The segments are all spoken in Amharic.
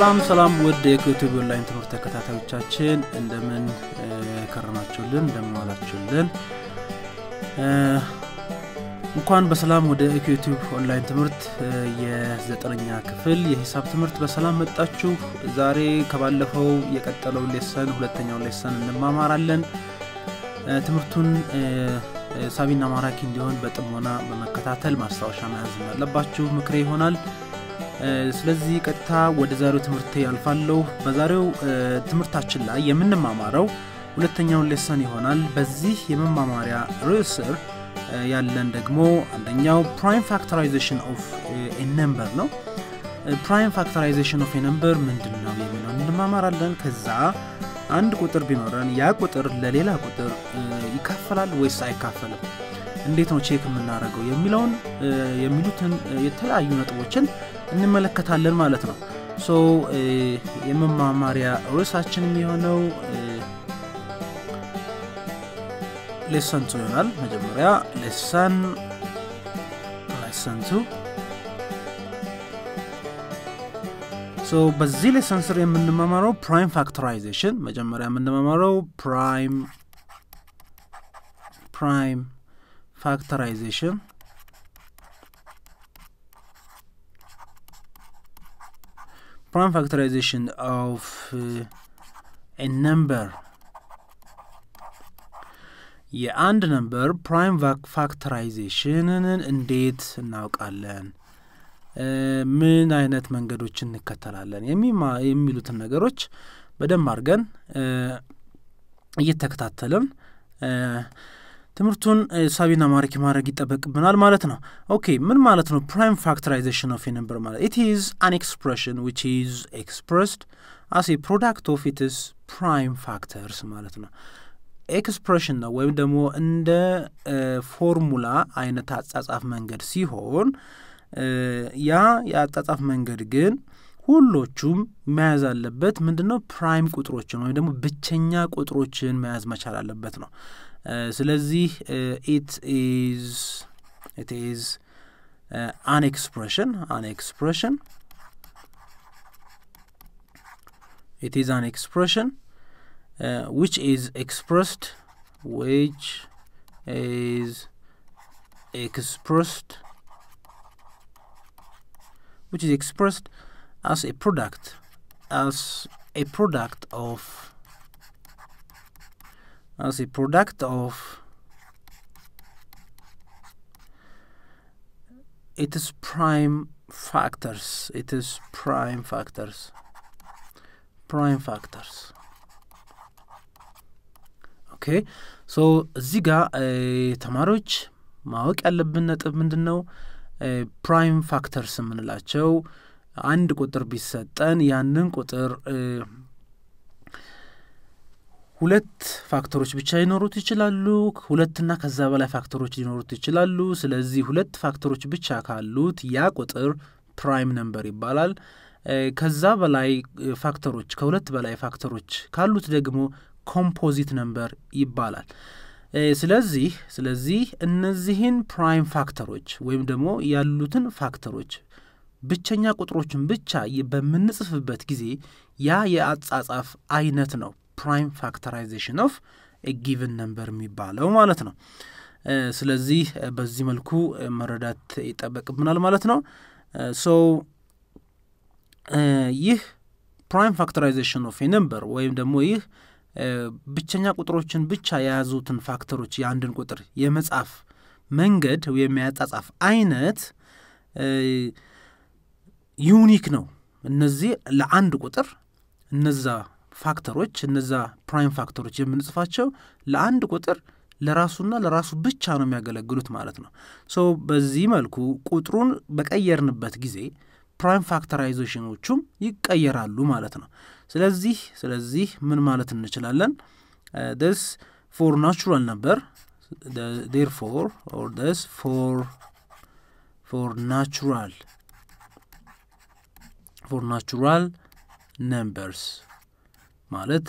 ሰላም ሰላም ውድ የዩቲዩብ ኦንላይን ትምህርት ተከታታዮቻችን እንደምን ከረማችሁልን እንደምን ዋላችሁልን እንኳን በሰላም ወደ ዩቲዩብ ኦንላይን ትምህርት የዘጠነኛ ክፍል የሂሳብ ትምህርት በሰላም መጣችሁ ዛሬ ከባለፈው የቀጠለው ሌሰን ሁለተኛው ሌሰን እንማማራለን ትምህርቱን ሳቢና ማራኪ እንዲሆን በጥሞና በመከታተል ማስታወሻ መያዝ እንዳለባችሁ ምክሬ ይሆናል ስለዚህ ቀጥታ ወደ ዛሬው ትምህርት ያልፋለሁ በዛሬው ትምህርታችን ላይ የምንማማረው ሁለተኛውን ሌሰን ይሆናል በዚህ የመማማሪያ ርዕስ ስር ያለን ደግሞ አንደኛው ፕራይም ፋክተራይዜሽን ኦፍ ነምበር ነው ፕራይም ፋክተራይዜሽን ኦፍ ነምበር ምንድን ነው የሚለው እንማማራለን ከዛ አንድ ቁጥር ቢኖረን ያ ቁጥር ለሌላ ቁጥር ይካፈላል ወይስ አይካፈልም እንዴት ነው ቼክ የምናደርገው የሚለውን የሚሉትን የተለያዩ ነጥቦችን እንመለከታለን ማለት ነው ሶ የመማማሪያ ርዕሳችን የሚሆነው ሌሰን ቱ ይሆናል መጀመሪያ ሌሰን ሌሰን ቱ ሶ በዚህ ሌሰን ስር የምንመማረው ፕራይም ፋክተራይዜሽን መጀመሪያ የምንመማረው ፕራይም ፕራይም ፋክተራይዜሽን prime factorization of uh, a number የአንድ ነምበር ፕራይም ፋክተራይዜሽንን እንዴት እናውቃለን ምን አይነት መንገዶች እንከተላለን የሚሉትን ነገሮች በደንብ አድርገን እየተከታተልን ትምህርቱን ሳቢና ማራኪ ማድረግ ይጠበቅብናል ማለት ነው ኦኬ ምን ማለት ነው ፕራይም ፋክተራይዜሽን ኦፍ ነምበር ማለት ኢት ኢዝ አን ኤክስፕሬሽን ዊች ኢዝ ኤክስፕረስድ አስ ኤ ፕሮዳክት ኦፍ ኢትስ ፕራይም ፋክተርስ ማለት ነው ኤክስፕሬሽን ነው ወይም ደግሞ እንደ ፎርሙላ አይነት አጻጻፍ መንገድ ሲሆን ያ የአጻጻፍ መንገድ ግን ሁሎቹም መያዝ አለበት ምንድን ነው ፕራይም ቁጥሮችን ወይም ደግሞ ብቸኛ ቁጥሮችን መያዝ መቻል አለበት ነው ስለዚህ ኢት ኢዝ ኢት ኢዝ አን ኤክስፕሬሽን አን ኤክስፕሬሽን it is an expression uh, which is expressed which is expressed which is expressed as a product as a product of as a product of it is prime factors it is prime factors prime factors ኦኬ ሶ እዚህ ጋር ተማሪዎች ማወቅ ያለብን ነጥብ ምንድን ነው ፕራይም ፋክተርስ የምንላቸው አንድ ቁጥር ቢሰጠን ያንን ቁጥር ሁለት ፋክተሮች ብቻ ሊኖሩት ይችላሉ ሁለትና ከዛ በላይ ፋክተሮች ሊኖሩት ይችላሉ ስለዚህ ሁለት ፋክተሮች ብቻ ካሉት ያ ቁጥር ፕራይም ነምበር ይባላል ከዛ በላይ ፋክተሮች ከሁለት በላይ ፋክተሮች ካሉት ደግሞ ኮምፖዚት ነምበር ይባላል ስለዚህ ስለዚህ እነዚህን ፕራይም ፋክተሮች ወይም ደግሞ ያሉትን ፋክተሮች ብቸኛ ቁጥሮችን ብቻ በምንጽፍበት ጊዜ ያ የአጻጻፍ አይነት ነው ፕራይም ፋክተራይዜሽን ኦፍ ጊቭን ነምበር የሚባለው ማለት ነው ስለዚህ በዚህ መልኩ መረዳት ይጠበቅብናል ማለት ነው ሶ ይህ ፕራይም ፋክተራይዜሽን ኦፍ ነምበር ወይም ደግሞ ይህ ብቸኛ ቁጥሮችን ብቻ የያዙትን ፋክተሮች የአንድን ቁጥር የመጻፍ መንገድ ወይም የአጻጻፍ አይነት ዩኒክ ነው እነዚህ ለአንድ ቁጥር እነዛ ፋክተሮች እነዛ ፕራይም ፋክተሮች የምንጽፋቸው ለአንድ ቁጥር ለራሱና ለራሱ ብቻ ነው የሚያገለግሉት ማለት ነው ሶ በዚህ መልኩ ቁጥሩን በቀየርንበት ጊዜ ፕራይም ፋክተራይዜሽኖቹም ይቀየራሉ ማለት ነው ስለዚህ ስለዚህ ምን ማለት እንችላለን ደስ ፎር ናቹራል ነበር ዴር ፎር ኦር ደስ ፎር ፎር ናቹራል ፎር ናቹራል ነምበርስ ማለት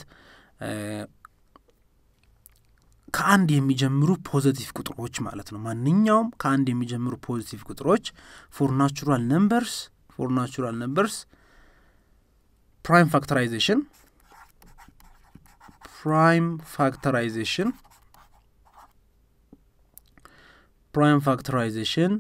ከአንድ የሚጀምሩ ፖዘቲቭ ቁጥሮች ማለት ነው ማንኛውም ከአንድ የሚጀምሩ ፖዚቲቭ ቁጥሮች ፎር ናቹራል ነምበርስ ፎር ናቹራል ነምበርስ prime factorization prime factorization prime factorization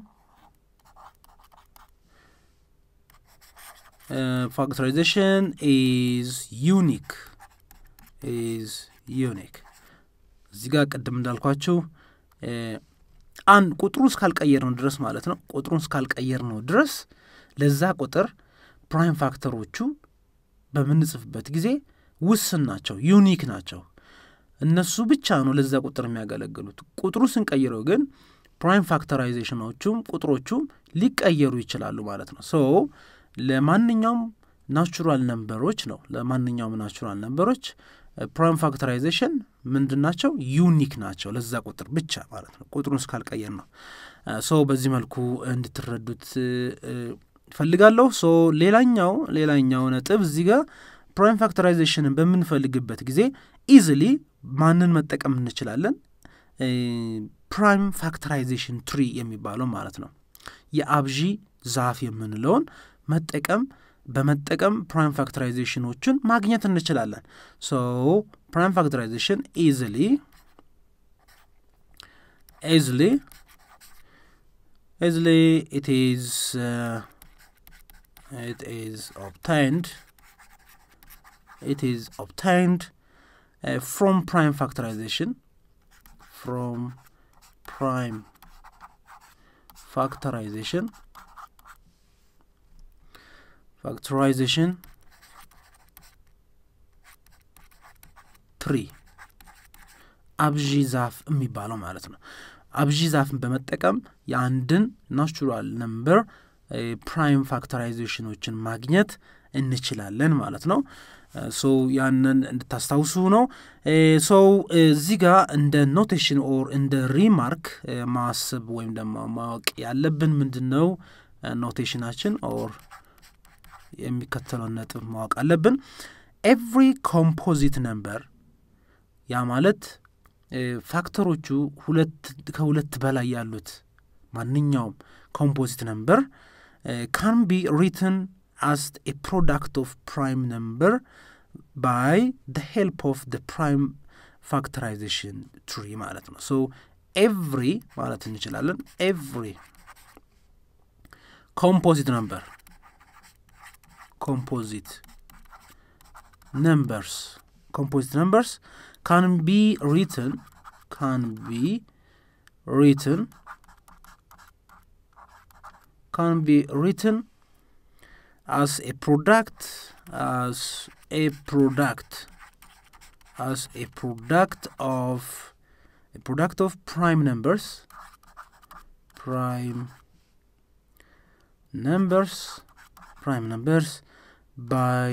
uh, factorization is unique is unique እዚህ ጋር ቅድም እንዳልኳችሁ አንድ ቁጥሩ እስካልቀየር ነው ድረስ ማለት ነው ቁጥሩን እስካልቀየር ነው ድረስ ለዛ ቁጥር ፕራይም ፋክተሮቹ በምንጽፍበት ጊዜ ውስን ናቸው ዩኒክ ናቸው እነሱ ብቻ ነው ለዛ ቁጥር የሚያገለግሉት ቁጥሩ ስንቀይረው ግን ፕራይም ፋክተራይዜሽኖቹም ቁጥሮቹም ሊቀየሩ ይችላሉ ማለት ነው ሶ ለማንኛውም ናቹራል ነንበሮች ነው ለማንኛውም ናቹራል ነንበሮች ፕራይም ፋክተራይዜሽን ምንድን ናቸው ዩኒክ ናቸው ለዛ ቁጥር ብቻ ማለት ነው ቁጥሩን እስካልቀየር ነው ሶ በዚህ መልኩ እንድትረዱት ፈልጋለሁ ሶ ሌላኛው ሌላኛው ነጥብ እዚህ ጋር ፕራይም ፋክተራይዜሽንን በምንፈልግበት ጊዜ ኢዝሊ ማንን መጠቀም እንችላለን ፕራይም ፋክተራይዜሽን ትሪ የሚባለው ማለት ነው የአብዢ ዛፍ የምንለውን መጠቀም በመጠቀም ፕራይም ፋክተራይዜሽኖችን ማግኘት እንችላለን ሶ ፕራይም ፋክተራይዜሽን ኢዝሊ ኢዝሊ ኢዝሊ ኢት ኢዝ it is obtained it is obtained uh, from prime factorization from prime factorization factorization 3 አብዢ ዛፍ የሚባለው ማለት ነው አብዢ ዛፍን በመጠቀም የአንድን ናቹራል ነምበር ፕራይም ፋክተራይዜሽኖችን ማግኘት እንችላለን ማለት ነው ሶ ያንን እንድታስታውሱ ነው ሰው እዚህ ጋር እንደ ኖቴሽን ኦር እንደ ሪማርክ ማስብ ወይም ደግሞ ማወቅ ያለብን ምንድን ነው ኖቴሽናችን ኦር የሚከተለውን ነጥብ ማወቅ አለብን ኤቭሪ ኮምፖዚት ነምበር ያ ማለት ፋክተሮቹ ሁለት ከሁለት በላይ ያሉት ማንኛውም ኮምፖዚት ነምበር ካን ቢ ሪትን as a product of prime number by the help of the prime factorization tree ማለት ነው so every ማለት እንችላለን every composite number composite numbers composite numbers can be written can be written can be written as a product as a product as a product of a product of prime numbers prime numbers prime numbers by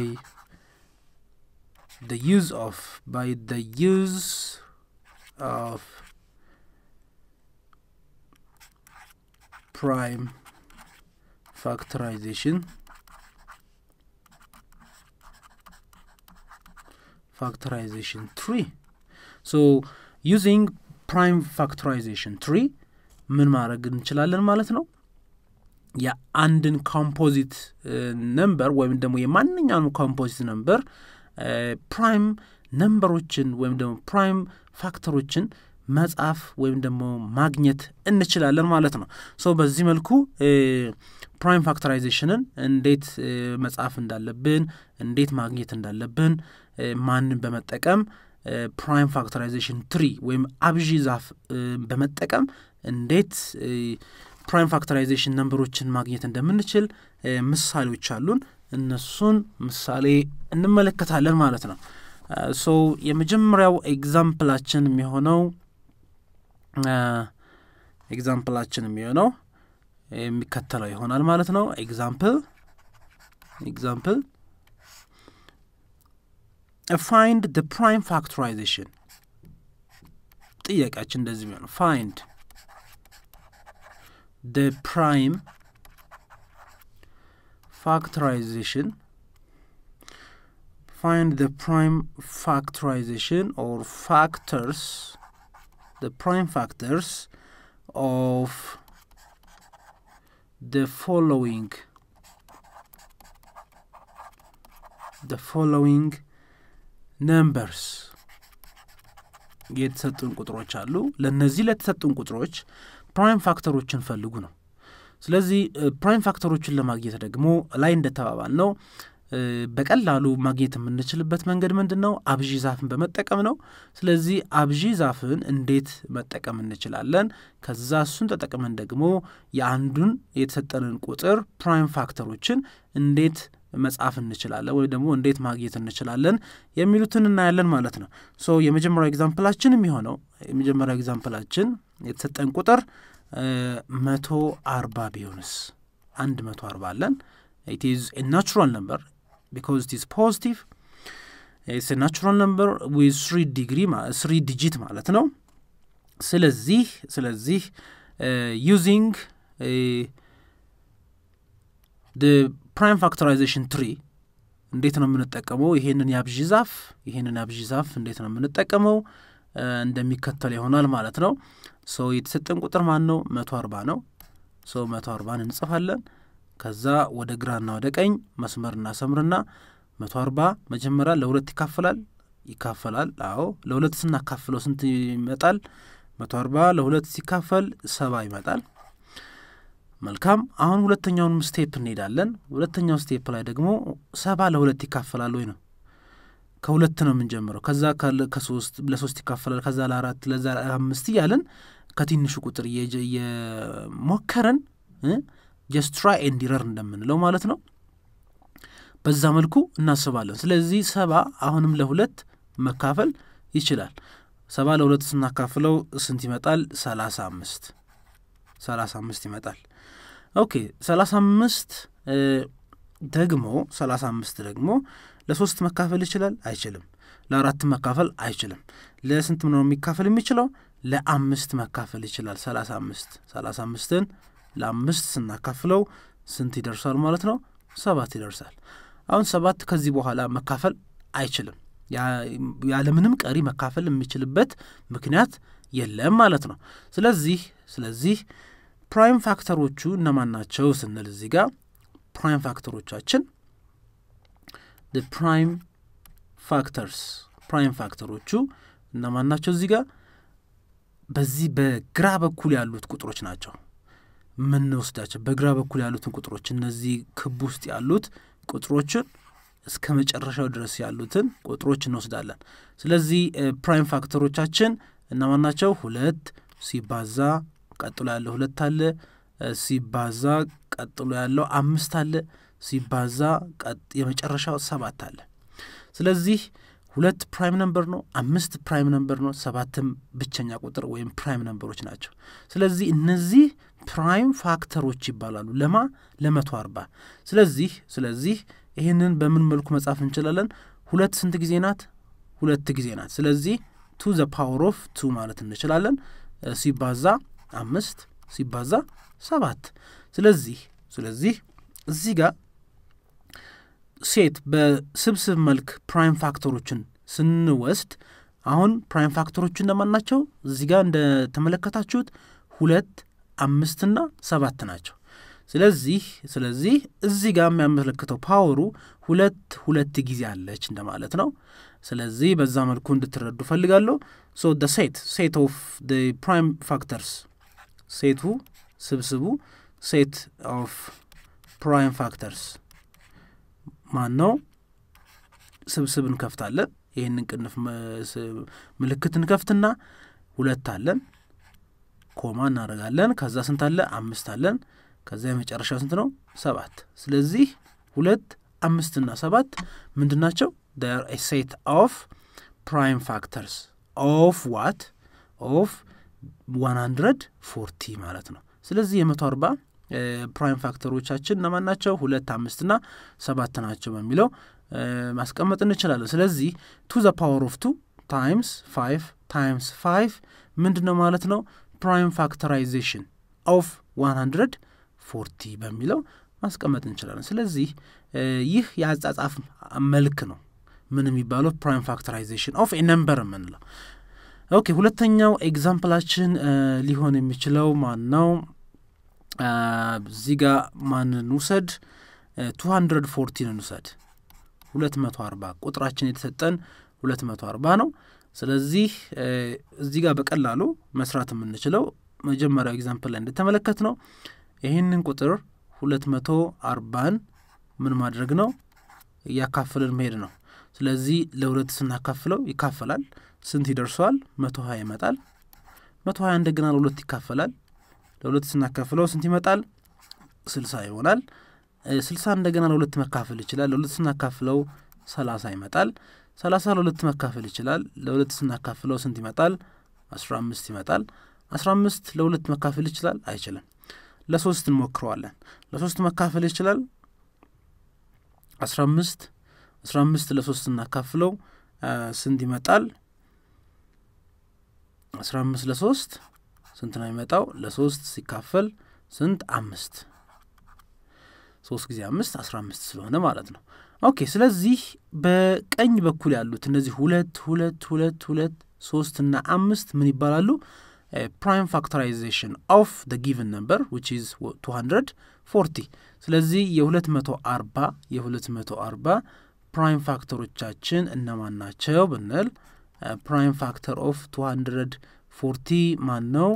the use of by the use of prime factorization factorization tree so using prime factorization tree ምን ማድረግ እንችላለን ማለት ነው የአንድን ኮምፖዚት ነምበር ወይም ደግሞ የማንኛውም ኮምፖዚት ነምበር ፕራይም ነምበሮችን ወይም ደግሞ ፕራይም ፋክተሮችን መጻፍ ወይም ደግሞ ማግኘት እንችላለን ማለት ነው ሶ በዚህ መልኩ ፕራይም ፋክተራይዜሽንን እንዴት መጻፍ እንዳለብን እንዴት ማግኘት እንዳለብን ማንን በመጠቀም ፕራይም ፋክተራይዜሽን ትሪ ወይም አብዢ ዛፍ በመጠቀም እንዴት ፕራይም ፋክተራይዜሽን ነንበሮችን ማግኘት እንደምንችል ምሳሌዎች አሉን እነሱን ምሳሌ እንመለከታለን ማለት ነው ሶ የመጀመሪያው ኤግዛምፕላችን የሚሆነው ኤግዛምፕላችን የሚሆነው የሚከተለው ይሆናል ማለት ነው ኤግዛምፕል ኤግዛምፕል ፋይንድ ደ ፕራይም ፋክተራይዜሽን ጥያቄያችን እንደዚህ የሚሆነው ፋይንድ ደ ፕራይም factorization find the prime factorization or factors the prime factors of the following ደ ፎሎዊንግ ነምበርስ የተሰጡን ቁጥሮች አሉ። ለእነዚህ ለተሰጡን ቁጥሮች ፕራይም ፋክተሮችን ፈልጉ ነው። ስለዚህ ፕራይም ፋክተሮችን ለማግኘት ደግሞ ላይ እንደተባባል ነው በቀላሉ ማግኘት የምንችልበት መንገድ ምንድን ነው? አብዢ ዛፍን በመጠቀም ነው። ስለዚህ አብዢ ዛፍን እንዴት መጠቀም እንችላለን? ከዛ እሱን ተጠቅመን ደግሞ የአንዱን የተሰጠንን ቁጥር ፕራይም ፋክተሮችን እንዴት መጻፍ እንችላለን ወይም ደግሞ እንዴት ማግኘት እንችላለን የሚሉትን እናያለን ማለት ነው። ሶ የመጀመሪያው ኤግዛምፕላችን የሚሆነው የመጀመሪያው ኤግዛምፕላችን የተሰጠን ቁጥር መቶ አርባ ቢሆንስ አንድ መቶ አርባ አለን ኢት ኢዝ ኤ ናቹራል ነምበር ቢካዝ ኢት ኢዝ ፖዚቲቭ ኢትስ ኤ ናቹራል ነምበር ዊዝ ስሪ ዲግሪ ስሪ ዲጂት ማለት ነው። ስለዚህ ስለዚህ ዩዚንግ ፕራይም ፋክተራይዜሽን ትሪ እንዴት ነው የምንጠቀመው? ይሄንን የአብዢ ዛፍ ይሄንን የአብዢ ዛፍ እንዴት ነው የምንጠቀመው? እንደሚከተል ይሆናል ማለት ነው። ሶ የተሰጠን ቁጥር ማን ነው? መቶ አርባ ነው። ሶ መቶ አርባን እንጽፋለን። ከዛ ወደ ግራና ወደ ቀኝ መስመር እናሰምርና መቶ አርባ መጀመሪያ ለሁለት ይካፈላል ይካፈላል። አዎ ለሁለት ስናካፍለው ስንት ይመጣል? መቶ አርባ ለሁለት ሲካፈል ሰባ ይመጣል። መልካም አሁን ሁለተኛውንም ስቴፕ እንሄዳለን። ሁለተኛው ስቴፕ ላይ ደግሞ ሰባ ለሁለት ይካፈላል ወይ ነው። ከሁለት ነው የምንጀምረው። ከዛ ከሶስት ለሶስት ይካፈላል። ከዛ ለአራት ለዛ አምስት እያለን ከትንሹ ቁጥር እየሞከረን ጀስት ትራይ ኤንድ ኢረር እንደምንለው ማለት ነው። በዛ መልኩ እናስባለን። ስለዚህ ሰባ አሁንም ለሁለት መካፈል ይችላል። ሰባ ለሁለት ስናካፍለው ስንት ይመጣል? ሰላሳ አምስት ሰላሳ አምስት ይመጣል። ኦኬ ሰላሳ አምስት ደግሞ ሰላሳ አምስት ደግሞ ለሶስት መካፈል ይችላል? አይችልም። ለአራት መካፈል አይችልም። ለስንት ነው የሚካፈል የሚችለው? ለአምስት መካፈል ይችላል። ሰላሳ አምስት ሰላሳ አምስትን ለአምስት ስናካፍለው ስንት ይደርሳል ማለት ነው? ሰባት ይደርሳል። አሁን ሰባት ከዚህ በኋላ መካፈል አይችልም። ያለምንም ቀሪ መካፈል የሚችልበት ምክንያት የለም ማለት ነው። ስለዚህ ስለዚህ ፕራይም ፋክተሮቹ እነማን ናቸው ስንል እዚህ ጋር ፕራይም ፋክተሮቻችን ፕራይም ፋክተርስ ፕራይም ፋክተሮቹ እነማን ናቸው? እዚህ ጋር በዚህ በግራ በኩል ያሉት ቁጥሮች ናቸው የምንወስዳቸው። በግራ በኩል ያሉትን ቁጥሮች እነዚህ ክብ ውስጥ ያሉት ቁጥሮችን እስከ መጨረሻው ድረስ ያሉትን ቁጥሮች እንወስዳለን። ስለዚህ ፕራይም ፋክተሮቻችን እነማን ናቸው? ሁለት ሲባዛ ቀጥሎ ያለው ሁለት አለ፣ ሲባዛ ቀጥሎ ያለው አምስት አለ፣ ሲባዛ የመጨረሻው ሰባት አለ። ስለዚህ ሁለት ፕራይም ነምበር ነው፣ አምስት ፕራይም ነምበር ነው፣ ሰባትም ብቸኛ ቁጥር ወይም ፕራይም ነምበሮች ናቸው። ስለዚህ እነዚህ ፕራይም ፋክተሮች ይባላሉ። ለማ ለመቶ አርባ ስለዚህ ስለዚህ ይህንን በምን መልኩ መጻፍ እንችላለን? ሁለት ስንት ጊዜ ናት? ሁለት ጊዜ ናት። ስለዚህ ቱ ዘ ፓወር ኦፍ ቱ ማለት እንችላለን። ሲባዛ አምስት ሲባዛ ሰባት ስለዚህ ስለዚህ እዚህ ጋር ሴት በስብስብ መልክ ፕራይም ፋክተሮችን ስንወስድ አሁን ፕራይም ፋክተሮቹ እነማን ናቸው? እዚህ ጋር እንደተመለከታችሁት ሁለት አምስትና ሰባት ናቸው። ስለዚህ ስለዚህ እዚህ ጋር የሚያመለክተው ፓወሩ ሁለት ሁለት ጊዜ አለች እንደማለት ነው። ስለዚህ በዛ መልኩ እንድትረዱ ፈልጋለሁ። ሶ ደ ሴት ሴት ኦፍ ደ ፕራይም ፋክተርስ ሴቱ ስብስቡ ሴት ኦፍ ፕራይም ፋክተርስ ማን ነው? ስብስብ እንከፍታለን። ይህንን ቅንፍ ምልክት እንከፍትና ሁለት አለን፣ ኮማ እናደርጋለን። ከዛ ስንት አለ? አምስት አለን። ከዛ የመጨረሻው ስንት ነው? ሰባት። ስለዚህ ሁለት አምስትና ሰባት ምንድን ናቸው? ር ሴት ኦፍ ፕራይም ፋክተርስ ኦፍ ዋት ኦፍ ዋን ሀንድረድ ፎርቲ ማለት ነው። ስለዚህ የመቶ አርባ ፕራይም ፋክተሮቻችን እነማን ናቸው? ሁለት አምስትና ሰባት ናቸው በሚለው ማስቀመጥ እንችላለን። ስለዚህ ቱ ዘ ፓወር ኦፍ ቱ ታይምስ ፋይቭ ታይምስ ፋይቭ ምንድን ነው ማለት ነው? ፕራይም ፋክተራይዜሽን ኦፍ ዋን ሀንድረድ ፎርቲ በሚለው ማስቀመጥ እንችላለን። ስለዚህ ይህ የአጻጻፍ መልክ ነው። ምን የሚባለው ፕራይም ፋክተራይዜሽን ኦፍ ኤ ነምበር የምንለው። ኦኬ ሁለተኛው ኤግዛምፕላችን ሊሆን የሚችለው ማን ነው? እዚህ ጋ ማንን ውሰድ? ቱ ሀንድረድ ፎርቲን እንውሰድ። ሁለት መቶ አርባ ቁጥራችን የተሰጠን ሁለት መቶ አርባ ነው። ስለዚህ እዚህ ጋር በቀላሉ መስራት የምንችለው መጀመሪያው ኤግዛምፕል ላይ እንደተመለከት ነው ይህንን ቁጥር ሁለት መቶ አርባን ምን ማድረግ ነው እያካፍልን መሄድ ነው። ስለዚህ ለሁለት ስናካፍለው ይካፈላል። ስንት ይደርሰዋል? መቶ ሀያ ይመጣል። መቶ ሀያ እንደገና ለሁለት ይካፈላል። ለሁለት ስናካፍለው ስንት ይመጣል? ስልሳ ይሆናል። ስልሳ እንደገና ለሁለት መካፈል ይችላል። ለሁለት ስናካፍለው ሰላሳ ይመጣል። ሰላሳ ለሁለት መካፈል ይችላል። ለሁለት ስናካፍለው ስንት ይመጣል? አስራ አምስት ይመጣል። አስራ አምስት ለሁለት መካፈል ይችላል? አይችልም። ለሶስት እንሞክረዋለን። ለሶስት መካፈል ይችላል? አስራ አምስት አስራ አምስት ለሶስት እናካፍለው ስንት ይመጣል? አስራ አምስት ለሶስት ስንት ነው የሚመጣው? ለሶስት ሲካፈል ስንት? አምስት ሶስት ጊዜ አምስት አስራ አምስት ስለሆነ ማለት ነው። ኦኬ ስለዚህ በቀኝ በኩል ያሉት እነዚህ ሁለት ሁለት ሁለት ሁለት ሶስት እና አምስት ምን ይባላሉ? ፕራይም ፋክተራይዜሽን ኦፍ ደ ጊቨን ነምበር ዊች ኢዝ ቱ ሀንድረድ ፎርቲ ስለዚህ የሁለት መቶ አርባ የሁለት መቶ አርባ ፕራይም ፋክተሮቻችን እነማን ናቸው ብንል ፕራይም ፋክተር ኦፍ ቱ ሀንድረድ ፎርቲ ማን ነው?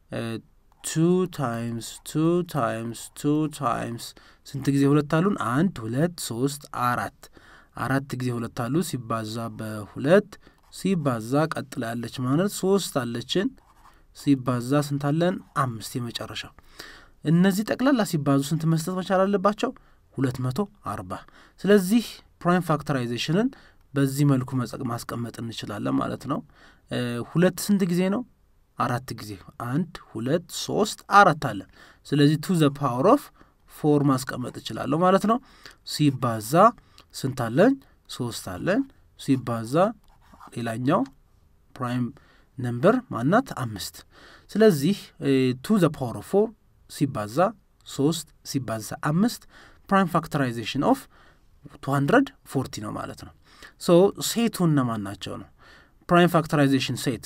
ቱ ታይምስ ቱ ታይምስ ቱ ታይምስ ስንት ጊዜ ሁለት አሉን? አንድ ሁለት ሶስት አራት አራት ጊዜ ሁለት አሉ ሲባዛ በሁለት ሲባዛ ቀጥላ ያለች ማለት ሶስት አለችን ሲባዛ ስንት አለን? አምስት የመጨረሻው እነዚህ ጠቅላላ ሲባዙ ስንት መስጠት መቻል አለባቸው? ሁለት መቶ አርባ ስለዚህ ፕራይም ፋክተራይዜሽንን በዚህ መልኩ ማስቀመጥ እንችላለን ማለት ነው። ሁለት ስንት ጊዜ ነው? አራት ጊዜ አንድ ሁለት ሶስት አራት አለን። ስለዚህ ቱ ዘ ፓወር ኦፍ ፎር ማስቀመጥ እችላለሁ ማለት ነው። ሲባዛ ስንት አለን? ሶስት አለን። ሲባዛ ሌላኛው ፕራይም ነምበር ማናት? አምስት። ስለዚህ ቱ ዘ ፓወር ኦፍ ፎር ሲባዛ ሶስት ሲባዛ አምስት ፕራይም ፋክተራይዜሽን ኦፍ ቱ ሀንድረድ ፎርቲ ነው ማለት ነው። ሶ ሴቱ እነማን ናቸው ነው? ፕራይም ፋክተራይዜሽን ሴት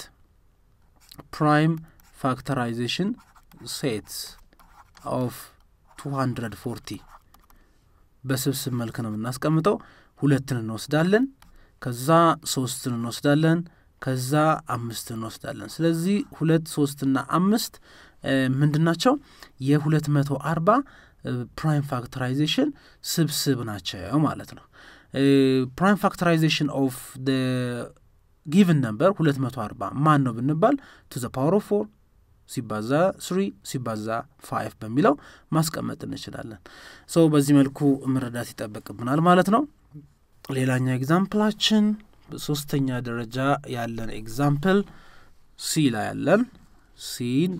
ፕራይም ፋክተራይዜሽን ሴት ኦፍ ቱ ሀንድረድ ፎርቲ በስብስብ መልክ ነው የምናስቀምጠው። ሁለትን እንወስዳለን፣ ከዛ ሶስትን እንወስዳለን፣ ከዛ አምስትን እንወስዳለን። ስለዚህ ሁለት ሶስትና አምስት ምንድን ናቸው? የሁለት መቶ አርባ ፕራይም ፋክተራይዜሽን ስብስብ ናቸው ማለት ነው። ፕራይም ፋክተራይዜሽን ኦፍ ጊቭን ነምበር ሁለት መቶ አርባ ማን ነው ብንባል ቱ ዘ ፓወር ኦፍ ፎር ሲባዛ ስሪ ሲባዛ ፋይቭ በሚለው ማስቀመጥ እንችላለን። ሰው በዚህ መልኩ መረዳት ይጠበቅብናል ማለት ነው። ሌላኛው ኤግዛምፕላችን በሶስተኛ ደረጃ ያለን ኤግዛምፕል ሲ ላይ ያለን ሲን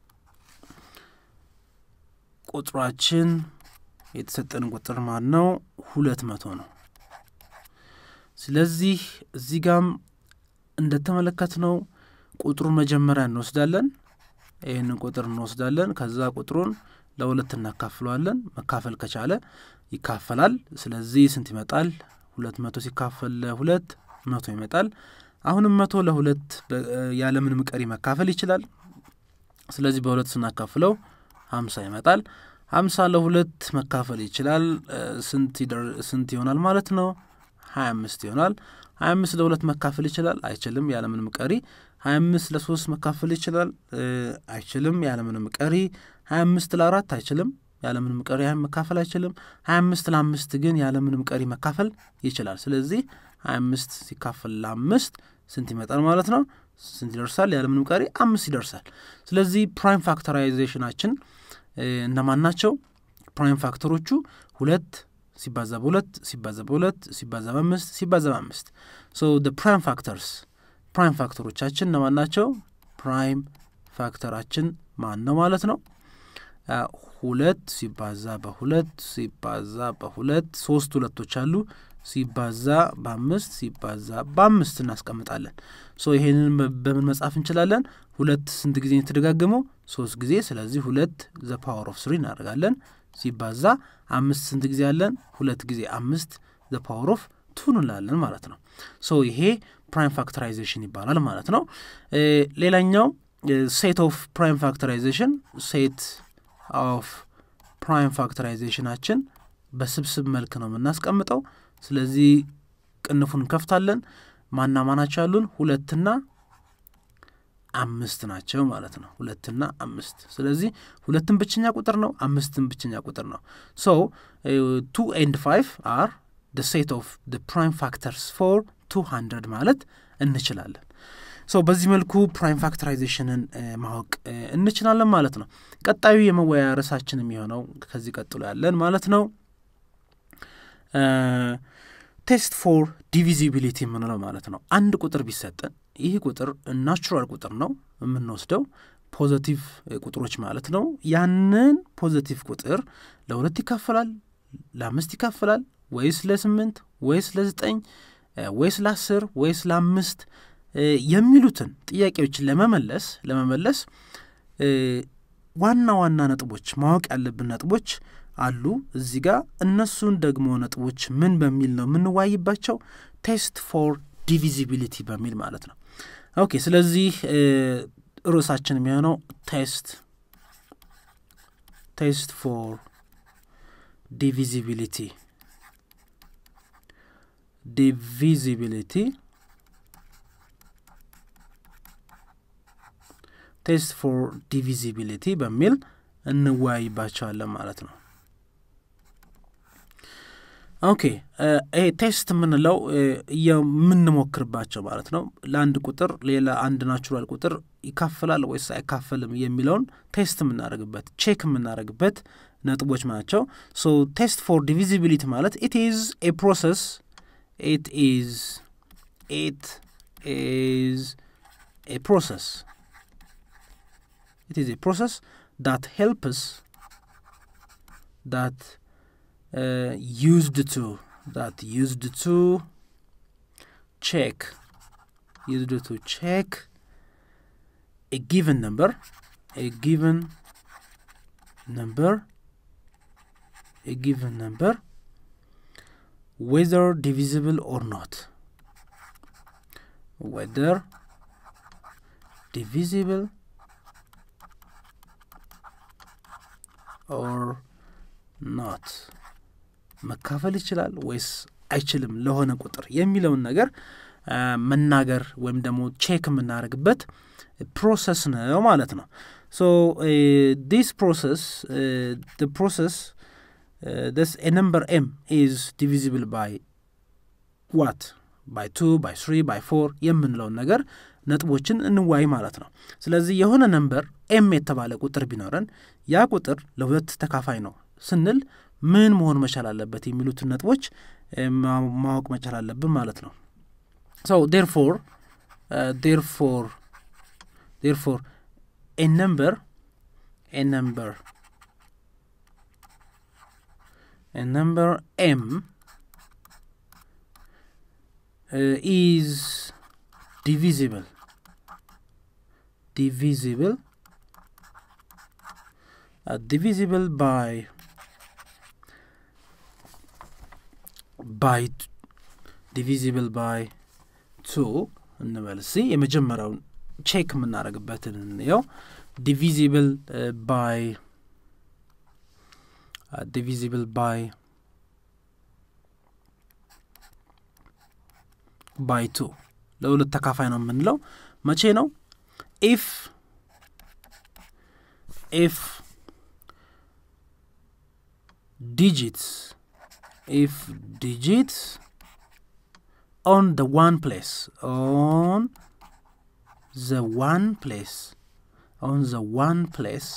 ቁጥራችን የተሰጠን ቁጥር ማን ነው? ሁለት መቶ ነው። ስለዚህ እዚህ ጋም እንደተመለከትነው ቁጥሩን መጀመሪያ እንወስዳለን። ይህንን ቁጥር እንወስዳለን። ከዛ ቁጥሩን ለሁለት እናካፍለዋለን። መካፈል ከቻለ ይካፈላል። ስለዚህ ስንት ይመጣል? ሁለት መቶ ሲካፈል ለሁለት መቶ ይመጣል። አሁንም መቶ ለሁለት ያለምንም ቀሪ መካፈል ይችላል። ስለዚህ በሁለት ስናካፍለው ሀምሳ ይመጣል። ሀምሳ ለሁለት መካፈል ይችላል። ስንት ይሆናል ማለት ነው? ሀያ አምስት ይሆናል። ሀያ አምስት ለሁለት መካፈል ይችላል? አይችልም፣ ያለምንም ቀሪ። ሀያ አምስት ለሶስት መካፈል ይችላል? አይችልም፣ ያለምንም ቀሪ። ሀያ አምስት ለአራት አይችልም፣ ያለምንም ቀሪ መካፈል አይችልም። ሀያ አምስት ለአምስት ግን ያለምንም ቀሪ መካፈል ይችላል። ስለዚህ ሀያ አምስት ሲካፈል ለአምስት ስንት ይመጣል ማለት ነው? ስንት ይደርሳል? ያለምንም ቀሪ አምስት ይደርሳል። ስለዚህ ፕራይም ፋክተራይዜሽናችን እነማን ናቸው? ፕራይም ፋክተሮቹ ሁለት ሲባዛ በሁለት ሲባዛ በሁለት ሲባዛ በአምስት ሲባዛ በአምስት ሶ ደ ፕራይም ፋክተርስ ፕራይም ፋክተሮቻችን እነማን ናቸው? ፕራይም ፋክተራችን ማን ነው ማለት ነው? ሁለት ሲባዛ በሁለት ሲባዛ በሁለት ሶስት ሁለቶች አሉ ሲባዛ በአምስት ሲባዛ በአምስት እናስቀምጣለን። ሶ ይሄንን በምን መጻፍ እንችላለን? ሁለት ስንት ጊዜ የተደጋገመው? ሶስት ጊዜ። ስለዚህ ሁለት ዘ ፓወር ኦፍ ስሪ እናደርጋለን። ሲባዛ አምስት ስንት ጊዜ አለን? ሁለት ጊዜ አምስት ዘ ፓወር ኦፍ ቱ እንላለን ማለት ነው። ሶ ይሄ ፕራይም ፋክተራይዜሽን ይባላል ማለት ነው። ሌላኛው ሴት ኦፍ ፕራይም ፋክተራይዜሽን ሴት ኦፍ ፕራይም ፋክተራይዜሽናችን በስብስብ መልክ ነው የምናስቀምጠው። ስለዚህ ቅንፉን እንከፍታለን። ማና ማናቸው ያሉን ሁለትና አምስት ናቸው ማለት ነው። ሁለትና አምስት። ስለዚህ ሁለትን ብቸኛ ቁጥር ነው፣ አምስትን ብቸኛ ቁጥር ነው። ሶ ቱ ኤንድ ፋይቭ አር ደ ሴት ኦፍ ደ ፕራይም ፋክተርስ ፎር ቱ ሀንድረድ ማለት እንችላለን። ሶ በዚህ መልኩ ፕራይም ፋክተራይዜሽንን ማወቅ እንችላለን ማለት ነው። ቀጣዩ የመወያያ ርዕሳችን የሚሆነው ከዚህ ቀጥሎ ያለን ማለት ነው ቴስት ፎር ዲቪዚቢሊቲ የምንለው ማለት ነው። አንድ ቁጥር ቢሰጠን ይህ ቁጥር ናቹራል ቁጥር ነው የምንወስደው ፖዘቲቭ ቁጥሮች ማለት ነው። ያንን ፖዘቲቭ ቁጥር ለሁለት ይካፈላል፣ ለአምስት ይካፈላል፣ ወይስ ለስምንት ወይስ ለዘጠኝ ወይስ ለአስር ወይስ ለአምስት የሚሉትን ጥያቄዎችን ለመመለስ ለመመለስ ዋና ዋና ነጥቦች ማወቅ ያለብን ነጥቦች አሉ እዚህ ጋር። እነሱን ደግሞ ነጥቦች ምን በሚል ነው የምንዋይባቸው? ቴስት ፎር ዲቪዚቢሊቲ በሚል ማለት ነው። ኦኬ ስለዚህ ርዕሳችን የሚሆነው ቴስት ቴስት ፎር ዲቪዚቢሊቲ ዲቪዚቢሊቲ ቴስት ፎር ዲቪዚቢሊቲ በሚል እንወያይባቸዋለን ማለት ነው። ኦኬ ይሄ ቴስት የምንለው የምንሞክርባቸው ማለት ነው። ለአንድ ቁጥር ሌላ አንድ ናቹራል ቁጥር ይካፈላል ወይስ አይካፈልም የሚለውን ቴስት የምናደርግበት ቼክ የምናደርግበት ነጥቦች ናቸው። ሶ ቴስት ፎር ዲቪዚቢሊቲ ማለት ኢት ኢዝ ኤ ፕሮሰስ ኢት ኢዝ ኢት ኢዝ ኤ ፕሮሰስ it is a process that helps that uh, used to that used to check used to check a given number a given number a given number whether divisible or not whether divisible ኦር ኖት መካፈል ይችላል ወይስ አይችልም ለሆነ ቁጥር የሚለውን ነገር መናገር ወይም ደግሞ ቼክ የምናደርግበት ፕሮሰስ ነው ማለት ነው። ሶ ዲስ ፕሮሰስ ፕሮሰስ ስ ኤ ነምበር ኤም ኢዝ ዲቪዚብል ባይ ዋት ባይ ቱ ባይ ስሪ ባይ ፎር የምንለውን ነገር ነጥቦችን እንዋይ ማለት ነው። ስለዚህ የሆነ ነምበር ኤም የተባለ ቁጥር ቢኖረን ያ ቁጥር ለሁለት ተካፋይ ነው ስንል ምን መሆን መቻል አለበት የሚሉትን ነጥቦች ማወቅ መቻል አለብን ማለት ነው። ሶ ዴርፎር ዴርፎር ዴርፎር ኤ ነምበር ኤ ነምበር ኤ ነምበር ኤም ኢዝ divisible divisible uh, divisible by by divisible by two እንበል ሲ የመጀመሪያውን ቼክ የምናደርግበትን እንየው ዲቪዚብል ባይ ዲቪዚብል ባይ ባይ ቱ ለሁለት ተካፋይ ነው የምንለው መቼ ነው ኢፍ ኢፍ ዲጂትስ ኢፍ ዲጂትስ ኦን the one place on the one place on the one place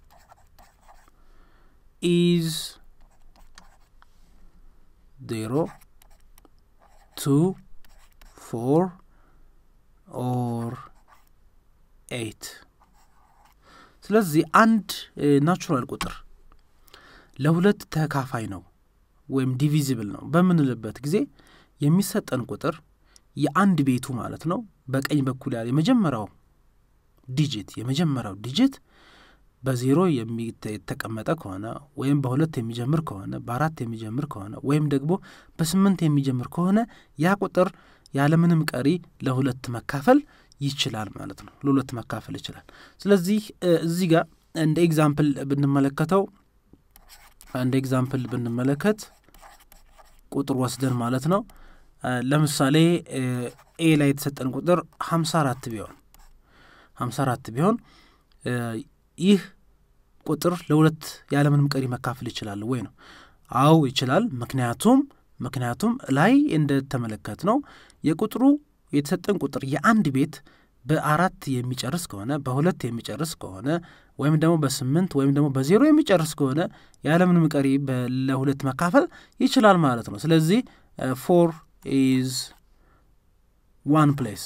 is zero two four ኦር ኤይት ስለዚህ አንድ ናቹራል ቁጥር ለሁለት ተካፋይ ነው ወይም ዲቪዚብል ነው በምንልበት ጊዜ የሚሰጠን ቁጥር የአንድ ቤቱ ማለት ነው በቀኝ በኩል ያለ የመጀመሪያው ዲጂት የመጀመሪያው ዲጂት በዜሮ የተቀመጠ ከሆነ ወይም በሁለት የሚጀምር ከሆነ በአራት የሚጀምር ከሆነ ወይም ደግሞ በስምንት የሚጀምር ከሆነ ያ ቁጥር ያለምንም ቀሪ ለሁለት መካፈል ይችላል ማለት ነው። ለሁለት መካፈል ይችላል። ስለዚህ እዚህ ጋር እንደ ኤግዛምፕል ብንመለከተው እንደ ኤግዛምፕል ብንመለከት ቁጥር ወስደን ማለት ነው ለምሳሌ ኤ ላይ የተሰጠን ቁጥር ሀምሳ አራት ቢሆን ሀምሳ አራት ቢሆን ይህ ቁጥር ለሁለት ያለምንም ቀሪ መካፈል ይችላል ወይ ነው? አዎ ይችላል። ምክንያቱም ምክንያቱም ላይ እንደተመለከት ነው የቁጥሩ የተሰጠን ቁጥር የአንድ ቤት በአራት የሚጨርስ ከሆነ በሁለት የሚጨርስ ከሆነ ወይም ደግሞ በስምንት ወይም ደግሞ በዜሮ የሚጨርስ ከሆነ ያለምንም ቀሪ ለሁለት መካፈል ይችላል ማለት ነው። ስለዚህ ፎር ኢዝ ዋን ፕሌስ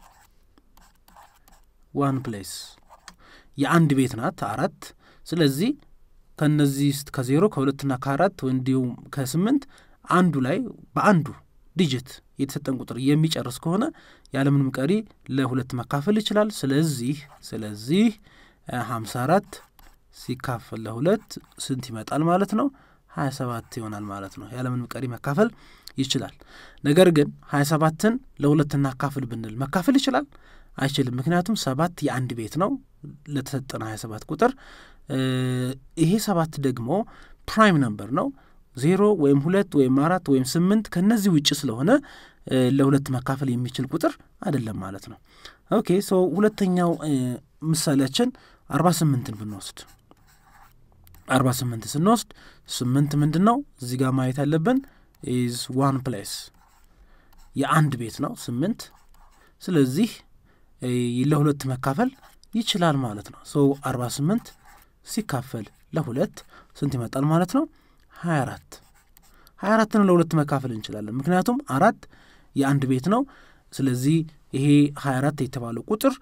ዋን ፕሌስ የአንድ ቤት ናት አራት። ስለዚህ ከነዚህ ውስጥ ከዜሮ ከሁለትና ከአራት እንዲሁም ከስምንት አንዱ ላይ በአንዱ ዲጂት የተሰጠን ቁጥር የሚጨርስ ከሆነ ያለምንም ቀሪ ለሁለት መካፈል ይችላል። ስለዚህ ስለዚህ ሀምሳ አራት ሲካፈል ለሁለት ስንት ይመጣል ማለት ነው? ሀያ ሰባት ይሆናል ማለት ነው። ያለምንም ቀሪ መካፈል ይችላል። ነገር ግን ሀያ ሰባትን ለሁለት እናካፍል ብንል መካፈል ይችላል አይችልም። ምክንያቱም ሰባት የአንድ ቤት ነው ለተሰጠነ ሀያ ሰባት ቁጥር ይሄ ሰባት ደግሞ ፕራይም ነምበር ነው ዜሮ ወይም ሁለት ወይም አራት ወይም ስምንት ከነዚህ ውጭ ስለሆነ ለሁለት መካፈል የሚችል ቁጥር አይደለም ማለት ነው። ኦኬ ሶ ሁለተኛው ምሳሌያችን አርባ ስምንትን ብንወስድ አርባ ስምንት ስንወስድ ስምንት ምንድን ነው እዚህ ጋር ማየት ያለብን ኢዝ ዋን ፕሌስ የአንድ ቤት ነው ስምንት። ስለዚህ ለሁለት መካፈል ይችላል ማለት ነው። ሶ አርባ ስምንት ሲካፈል ለሁለት ስንት ይመጣል ማለት ነው? ሀያ አራት ሀያ አራትን ለሁለት መካፈል እንችላለን። ምክንያቱም አራት የአንድ ቤት ነው። ስለዚህ ይሄ ሀያ አራት የተባለው ቁጥር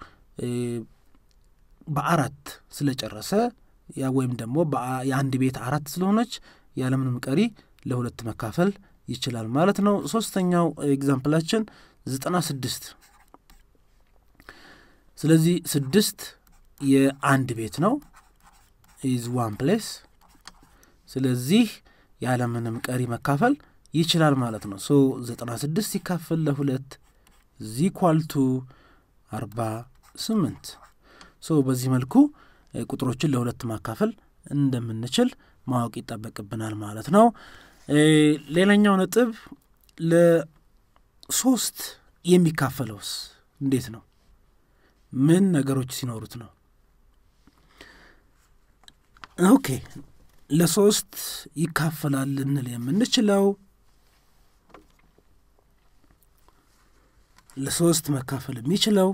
በአራት ስለጨረሰ ወይም ደግሞ የአንድ ቤት አራት ስለሆነች ያለምንም ቀሪ ለሁለት መካፈል ይችላል ማለት ነው። ሶስተኛው ኤግዛምፕላችን ዘጠና ስድስት ስለዚህ ስድስት የአንድ ቤት ነው ኢዝ ዋን ፕሌስ ስለዚህ ያለምንም ቀሪ መካፈል ይችላል ማለት ነው። ሶ ዘጠና ስድስት ሲካፈል ለሁለት ዚኳልቱ አርባ ስምንት ሶ በዚህ መልኩ ቁጥሮችን ለሁለት ማካፈል እንደምንችል ማወቅ ይጠበቅብናል ማለት ነው። ሌላኛው ነጥብ ለሶስት የሚካፈለውስ እንዴት ነው? ምን ነገሮች ሲኖሩት ነው? ኦኬ ለሶስት ይካፈላል ልንል የምንችለው ለሶስት መካፈል የሚችለው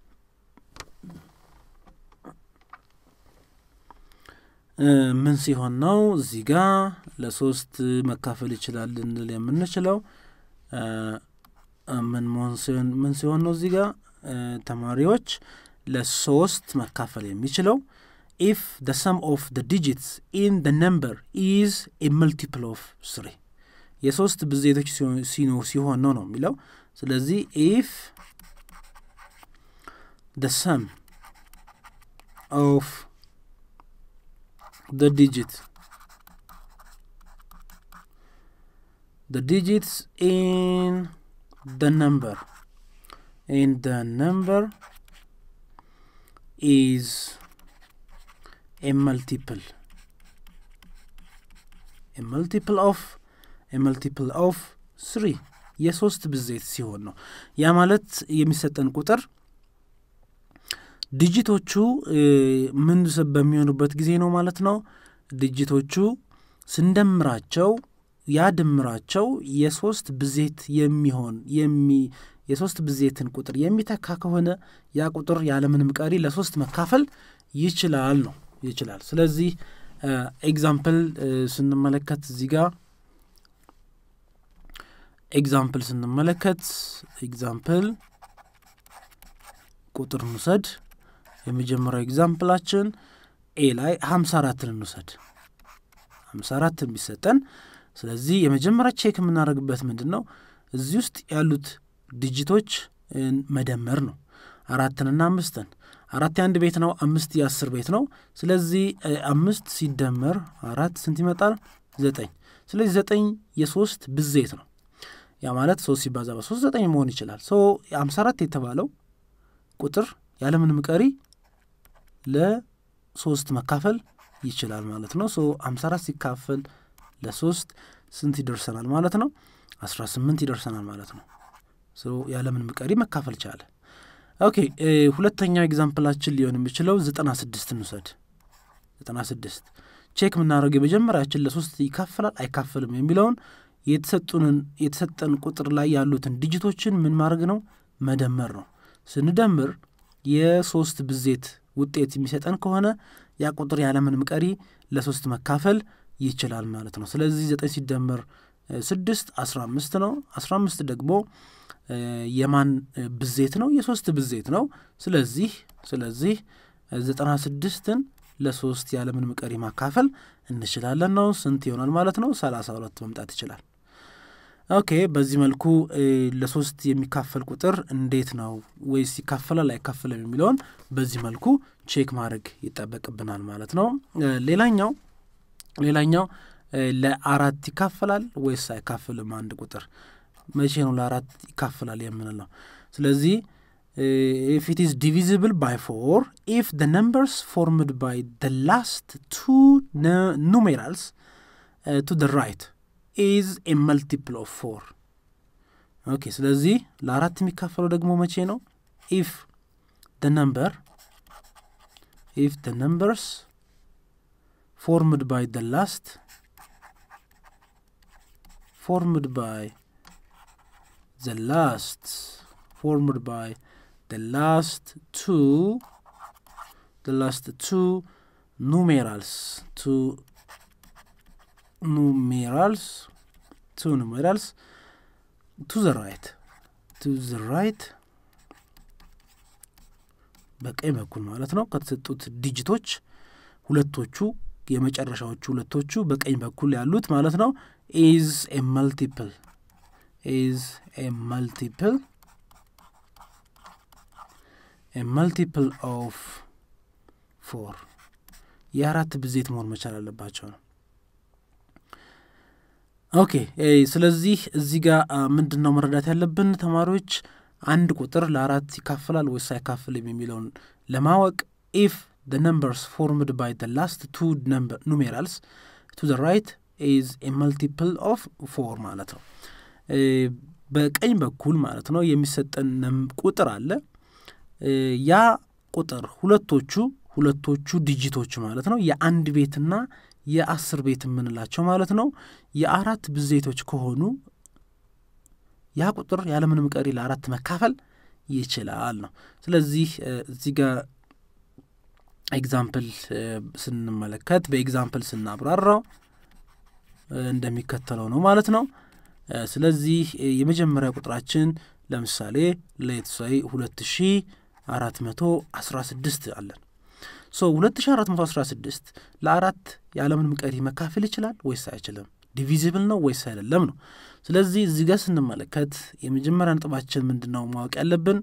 ምን ሲሆን ነው? እዚህ ጋ ለሶስት መካፈል ይችላል ልንል የምንችለው ምን ምን ሲሆን ነው? እዚህ ጋ ተማሪዎች ለሶስት መካፈል የሚችለው ኢፍ ደ ሰም ኦፍ ደ ዲጂትስ ኢን ደ ነምበር ኢዝ ኤ መልቲፕል ኦፍ ስሪ የሶስት ብዜቶች ሲሆን ነው ነው የሚለው ስለዚህ ኢፍ ደ ሰም ኦፍ ደ ዲጂት ደ ዲጂትስ ኢን ደ ነምበር ኢን ደ ነምበር ኢዝ a multiple a multiple of a multiple of three የሶስት ብዜት ሲሆን ነው። ያ ማለት የሚሰጠን ቁጥር ዲጂቶቹ ምን በሚሆኑበት ጊዜ ነው ማለት ነው። ዲጂቶቹ ስንደምራቸው ያ ድምራቸው የሶስት ብዜት የሚሆን የሚ የሶስት ብዜትን ቁጥር የሚተካ ከሆነ ያ ቁጥር ያለምንም ቀሪ ለሶስት መካፈል ይችላል ነው ይችላል። ስለዚህ ኤግዛምፕል ስንመለከት እዚህ ጋር ኤግዛምፕል ስንመለከት ኤግዛምፕል ቁጥር እንውሰድ። የመጀመሪያው ኤግዛምፕላችን ኤ ላይ ሀምሳ አራትን እንውሰድ። ሀምሳ አራትን ቢሰጠን ስለዚህ የመጀመሪያ ቼክ የምናደርግበት ምንድን ነው? እዚህ ውስጥ ያሉት ዲጂቶች መደመር ነው። አራትንና አምስትን አራት የአንድ ቤት ነው። አምስት የአስር ቤት ነው። ስለዚህ አምስት ሲደመር አራት ስንት ይመጣል? ዘጠኝ። ስለዚህ ዘጠኝ የሶስት ብዜት ነው። ያ ማለት ሶስት ሲባዛ በሶስት ዘጠኝ መሆን ይችላል። ሶ አምሳ አራት የተባለው ቁጥር ያለምንም ቀሪ ለሶስት መካፈል ይችላል ማለት ነው። ሶ አምሳ አራት ሲካፈል ለሶስት ስንት ይደርሰናል ማለት ነው? አስራ ስምንት ይደርሰናል ማለት ነው። ያለምንም ቀሪ መካፈል ቻለ። ኦኬ ሁለተኛው ኤግዛምፕላችን ሊሆን የሚችለው ዘጠና ስድስት እንውሰድ። ዘጠና ስድስት ቼክ የምናደርገው የመጀመሪያችን ለሶስት ይካፈላል አይካፈልም የሚለውን የተሰጡንን የተሰጠን ቁጥር ላይ ያሉትን ዲጂቶችን ምን ማድረግ ነው መደመር ነው። ስንደምር የሶስት ብዜት ውጤት የሚሰጠን ከሆነ ያ ቁጥር ያለምንም ቀሪ ለሶስት መካፈል ይችላል ማለት ነው። ስለዚህ ዘጠኝ ሲደመር ስድስት አስራ አምስት ነው። አስራ አምስት ደግሞ የማን ብዜት ነው? የሶስት ብዜት ነው። ስለዚህ ስለዚህ ዘጠና ስድስትን ለሶስት ያለምንም ቀሪ ማካፈል እንችላለን ነው። ስንት ይሆናል ማለት ነው? ሰላሳ ሁለት መምጣት ይችላል። ኦኬ በዚህ መልኩ ለሶስት የሚካፈል ቁጥር እንዴት ነው ወይስ ይካፈላል አይካፈልም የሚለውን በዚህ መልኩ ቼክ ማድረግ ይጠበቅብናል ማለት ነው። ሌላኛው ሌላኛው ለአራት ይካፈላል ወይስ አይካፍልም አንድ ቁጥር መቼ ነው ለአራት ይካፈላል የምንለው? ስለዚህ ኢፍ ኢት ኢዝ ዲቪዚብል ባይ ፎር ኢፍ ደ ነምበርስ ፎርምድ ባይ ደ ላስት ቱ ኑሜራልስ ቱ ደ ራይት ኢዝ ኤ መልቲፕል ኦፍ ፎር። ኦኬ ስለዚህ ለአራት የሚካፈለው ደግሞ መቼ ነው? ኢፍ ደ ነምበር ኢፍ ደ ነምበርስ ፎርምድ ባይ ደ ላስት ፎርምድ ባይ the last formed by the last two the last two numerals two numerals two numerals to the right to the right በቀኝ በኩል ማለት ነው ከተሰጡት ዲጂቶች ሁለቶቹ የመጨረሻዎቹ ሁለቶቹ በቀኝ በኩል ያሉት ማለት ነው ኢዝ ኤ መልቲፕል is a multiple a multiple of four የአራት ብዜት መሆን መቻል አለባቸው ነው። ኦኬ ስለዚህ እዚህ ጋር ምንድን ነው መረዳት ያለብን ተማሪዎች አንድ ቁጥር ለአራት ይካፍላል ወይስ አይካፍልም የሚለውን ለማወቅ ኢፍ the numbers formed by the last two number numerals to the right is a multiple of four ማለት ነው። በቀኝ በኩል ማለት ነው የሚሰጠን ቁጥር አለ። ያ ቁጥር ሁለቶቹ ሁለቶቹ ዲጂቶች ማለት ነው የአንድ ቤትና የአስር ቤት የምንላቸው ማለት ነው የአራት ብዜቶች ከሆኑ ያ ቁጥር ያለምንም ቀሪ ለአራት መካፈል ይችላል ነው። ስለዚህ እዚህ ጋር ኤግዛምፕል ስንመለከት በኤግዛምፕል ስናብራራው እንደሚከተለው ነው ማለት ነው። ስለዚህ የመጀመሪያ ቁጥራችን ለምሳሌ ሌትሳይ ሁለት ሺ አራት መቶ አስራ ስድስት አለን። ሶ ሁለት ሺ አራት መቶ አስራ ስድስት ለአራት ያለምንም ቀሪ መካፈል ይችላል ወይስ አይችልም? ዲቪዚብል ነው ወይስ አይደለም ነው። ስለዚህ እዚህ ጋር ስንመለከት የመጀመሪያ ነጥባችን ምንድን ነው ማወቅ ያለብን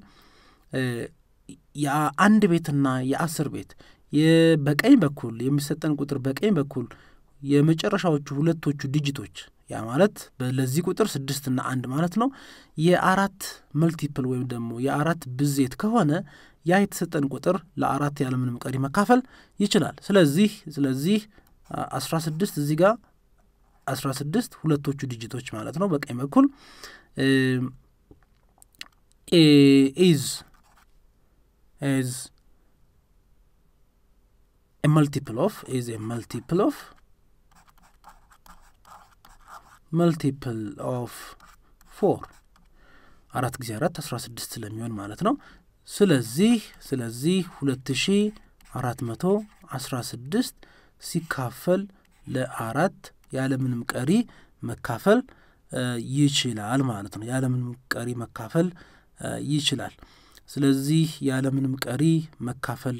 የአንድ ቤትና የአስር ቤት በቀኝ በኩል የሚሰጠን ቁጥር በቀኝ በኩል የመጨረሻዎቹ ሁለቶቹ ዲጂቶች ያ ማለት ለዚህ ቁጥር ስድስትና አንድ ማለት ነው የአራት መልቲፕል ወይም ደግሞ የአራት ብዜት ከሆነ ያ የተሰጠን ቁጥር ለአራት ያለምንም ቀሪ መካፈል ይችላል። ስለዚህ ስለዚህ አስራ ስድስት እዚህ ጋር አስራ ስድስት ሁለቶቹ ዲጂቶች ማለት ነው በቀኝ በኩል ኢዝ ኢዝ ኤ መልቲፕል ኦፍ ኢዝ ኤ መልቲፕል ኦፍ መልቲፕል ኦፍ ፎር አራት ጊዜ አራት አስራ ስድስት ስለሚሆን ማለት ነው። ስለዚህ ስለዚህ ሁለት ሺ አራት መቶ አስራ ስድስት ሲካፈል ለአራት ያለምንም ቀሪ መካፈል ይችላል ማለት ነው። ያለምንም ቀሪ መካፈል ይችላል። ስለዚህ ያለምንም ቀሪ መካፈል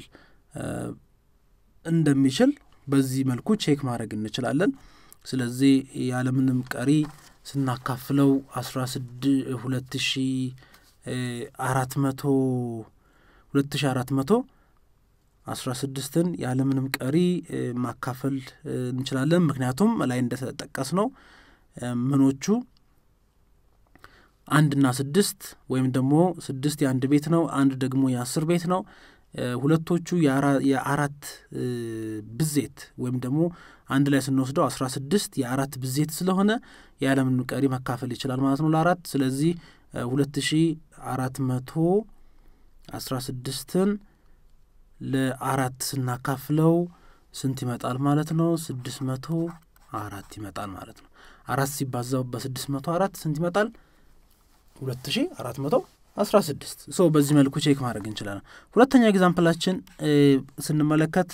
እንደሚችል በዚህ መልኩ ቼክ ማድረግ እንችላለን። ስለዚህ ያለምንም ቀሪ ስናካፍለው አስራ ስድ ሁለት ሺ አራት መቶ ሁለት ሺ አራት መቶ አስራ ስድስትን ያለምንም ቀሪ ማካፈል እንችላለን። ምክንያቱም ላይ እንደተጠቀስ ነው ምኖቹ አንድና ስድስት ወይም ደግሞ ስድስት የአንድ ቤት ነው፣ አንድ ደግሞ የአስር ቤት ነው። ሁለቶቹ የአራት ብዜት ወይም ደግሞ አንድ ላይ ስንወስደው አስራ ስድስት የአራት ብዜት ስለሆነ ያለምንም ቀሪ መካፈል ይችላል ማለት ነው ለአራት ስለዚህ ሁለት ሺ አራት መቶ አስራ ስድስትን ለአራት ስናካፍለው ስንት ይመጣል ማለት ነው? ስድስት መቶ አራት ይመጣል ማለት ነው። አራት ሲባዛው በስድስት መቶ አራት ስንት ይመጣል? ሁለት ሺ አራት መቶ አስራ ስድስት ሶ በዚህ መልኩ ቼክ ማድረግ እንችላለን። ሁለተኛ ኤግዛምፕላችን ስንመለከት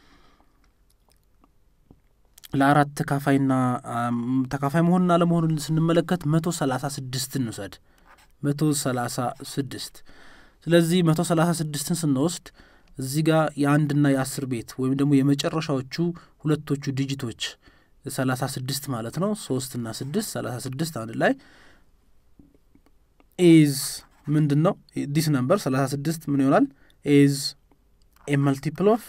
ለአራት ተካፋይና ተካፋይ መሆንና ለመሆኑን ስንመለከት መቶ ሰላሳ ስድስት እንውሰድ። መቶ ሰላሳ ስድስት ስለዚህ መቶ ሰላሳ ስድስትን ስንወስድ እዚህ ጋር የአንድና የአስር ቤት ወይም ደግሞ የመጨረሻዎቹ ሁለቶቹ ዲጂቶች ሰላሳ ስድስት ማለት ነው። ሶስትና ስድስት ሰላሳ ስድስት አንድ ላይ ኢዝ ምንድን ነው ዲስ ነምበር ሰላሳ ስድስት ምን ይሆናል? ኢዝ ኤ መልቲፕል ኦፍ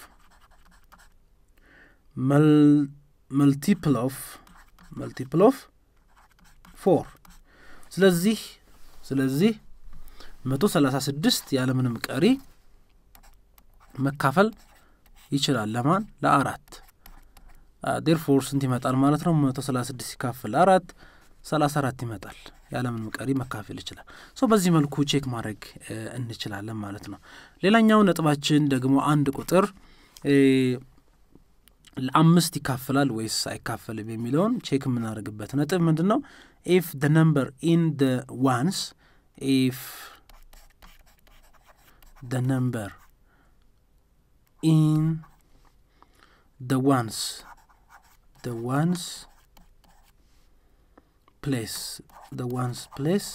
መልቲፕል ኦፍ መልቲፕል ኦፍ ፎር ስለዚህ ስለዚህ መቶ ሰላሳ ስድስት ያለምንም ቀሪ መካፈል ይችላል ለማን ለአራት ዴርፎር ስንት ይመጣል ማለት ነው መቶ ሰላሳ ስድስት ሲካፈል አራት ሰላሳ አራት ይመጣል ያለምንም ቀሪ መካፈል ይችላል ሶ በዚህ መልኩ ቼክ ማድረግ እንችላለን ማለት ነው ሌላኛው ነጥባችን ደግሞ አንድ ቁጥር ለአምስት ይካፈላል ወይስ አይካፈልም የሚለውን ቼክ የምናደርግበት ነጥብ ምንድን ነው ኢፍ ደ ነምበር ኢን ደ ዋንስ ኢፍ ደ ነምበር ኢን ደ ዋንስ ደ ዋንስ place the ones place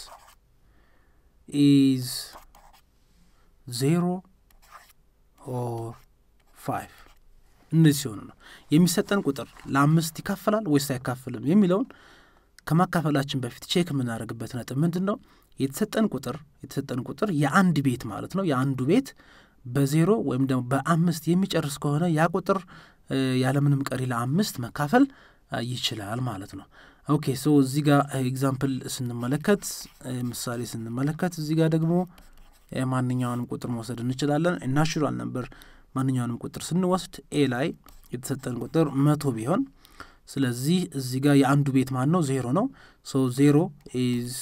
is zero or five እነዚህ ሲሆኑ ነው የሚሰጠን ቁጥር ለአምስት ይካፈላል ወይስ አይካፍልም የሚለውን ከማካፈላችን በፊት ቼክ የምናደርግበት ነጥብ ምንድን ነው የተሰጠን ቁጥር የተሰጠን ቁጥር የአንድ ቤት ማለት ነው የአንዱ ቤት በዜሮ ወይም ደግሞ በአምስት የሚጨርስ ከሆነ ያ ቁጥር ያለምንም ቀሪ ለአምስት መካፈል ይችላል ማለት ነው ኦኬ ሶ እዚህ ጋር ኤግዛምፕል ስንመለከት ምሳሌ ስንመለከት እዚህ ጋር ደግሞ ማንኛውንም ቁጥር መውሰድ እንችላለን ናቹራል ነበር ማንኛውንም ቁጥር ስንወስድ ኤ ላይ የተሰጠን ቁጥር መቶ ቢሆን ስለዚህ እዚህ ጋር የአንዱ ቤት ማን ነው ዜሮ ነው ሶ ዜሮ ኢዝ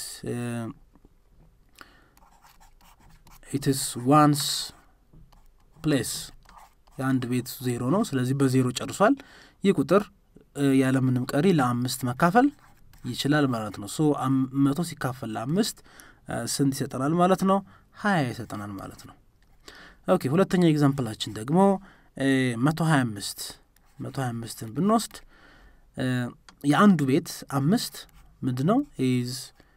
ኢትስ ዋንስ ፕሌስ የአንድ ቤት ዜሮ ነው ስለዚህ በዜሮ ጨርሷል ይህ ቁጥር ያለምንም ቀሪ ለአምስት መካፈል ይችላል ማለት ነው ሶ መቶ ሲካፈል ለአምስት ስንት ይሰጠናል ማለት ነው ሀያ ይሰጠናል ማለት ነው ኦኬ ሁለተኛ ኤግዛምፕላችን ደግሞ መቶ ሀያ አምስት መቶ ሀያ አምስትን ብንወስድ የአንዱ ቤት አምስት ምንድ ነው ኢዝ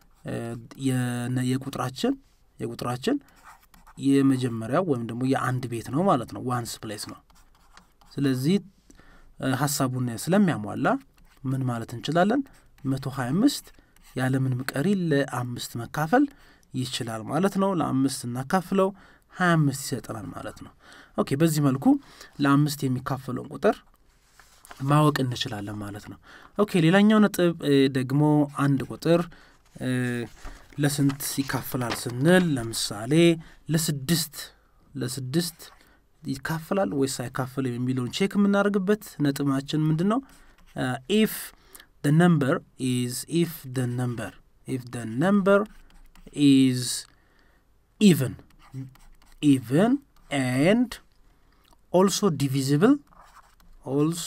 የቁጥራችን የቁጥራችን የመጀመሪያው ወይም ደግሞ የአንድ ቤት ነው ማለት ነው ዋንስ ፕሌስ ነው ስለዚህ ሀሳቡን ስለሚያሟላ ምን ማለት እንችላለን መቶ ሀያ አምስት ያለምንም ቀሪ ለአምስት መካፈል ይችላል ማለት ነው ለአምስት እናካፍለው ሀያ አምስት ይሰጠናል ማለት ነው ኦኬ በዚህ መልኩ ለአምስት የሚካፈለውን ቁጥር ማወቅ እንችላለን ማለት ነው ኦኬ ሌላኛው ነጥብ ደግሞ አንድ ቁጥር ለስንት ይካፈላል ስንል ለምሳሌ ለስድስት ለስድስት ይካፈላል ወይስ አይካፈልም የሚለውን ቼክ የምናደርግበት ነጥባችን ምንድን ነው ኢፍ ደ ነምበር ኢዝ ኢፍ ደ ነምበር ኢፍ ደ ነምበር ኢዝ ኢቨን ኢቨን ኤንድ ኦልሶ ዲቪዚብል ኦልሶ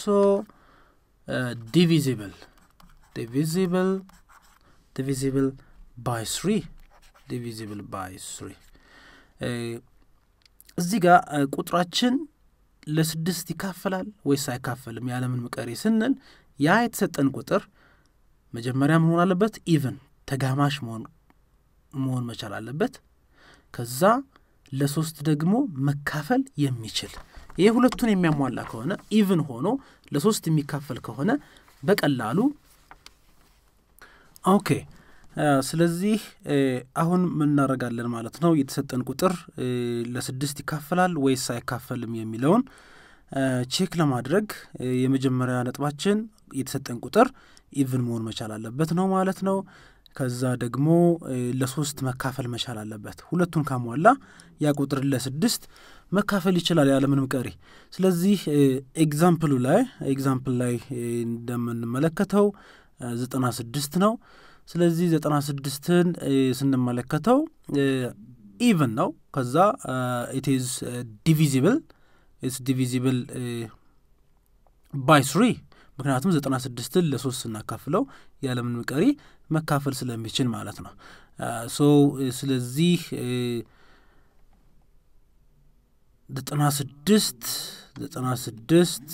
ዲቪዚብል ዲቪዚብል ዲቪዚብል ባይ ስሪ ዲቪዚብል ባይ ስሪ እዚህ ጋር ቁጥራችን ለስድስት ይካፈላል ወይስ አይካፈልም ያለምንም ቀሪ ስንል ያ የተሰጠን ቁጥር መጀመሪያ መሆን አለበት ኢቨን ተጋማሽ መሆን መሆን መቻል አለበት ከዛ ለሶስት ደግሞ መካፈል የሚችል ይህ ሁለቱን የሚያሟላ ከሆነ ኢቭን ሆኖ ለሶስት የሚካፈል ከሆነ በቀላሉ ኦኬ ስለዚህ አሁን ምን እናደርጋለን ማለት ነው የተሰጠን ቁጥር ለስድስት ይካፈላል ወይስ አይካፈልም የሚለውን ቼክ ለማድረግ የመጀመሪያ ነጥባችን የተሰጠን ቁጥር ኢቭን መሆን መቻል አለበት ነው ማለት ነው ከዛ ደግሞ ለሶስት መካፈል መቻል አለበት። ሁለቱን ካሟላ ያ ቁጥር ለስድስት መካፈል ይችላል ያለምንም ቀሪ። ስለዚህ ኤግዛምፕሉ ላይ ኤግዛምፕል ላይ እንደምንመለከተው ዘጠና ስድስት ነው። ስለዚህ ዘጠና ስድስትን ስንመለከተው ኢቨን ነው። ከዛ ኢት ኢዝ ዲቪዚብል ኢትስ ዲቪዚብል ባይ ስሪ ምክንያቱም ዘጠና ስድስትን ለሶስት ስናካፍለው ያለምንም ቀሪ መካፈል ስለሚችል ማለት ነው። ሶ ስለዚህ ዘጠና ስድስት ዘጠና ስድስት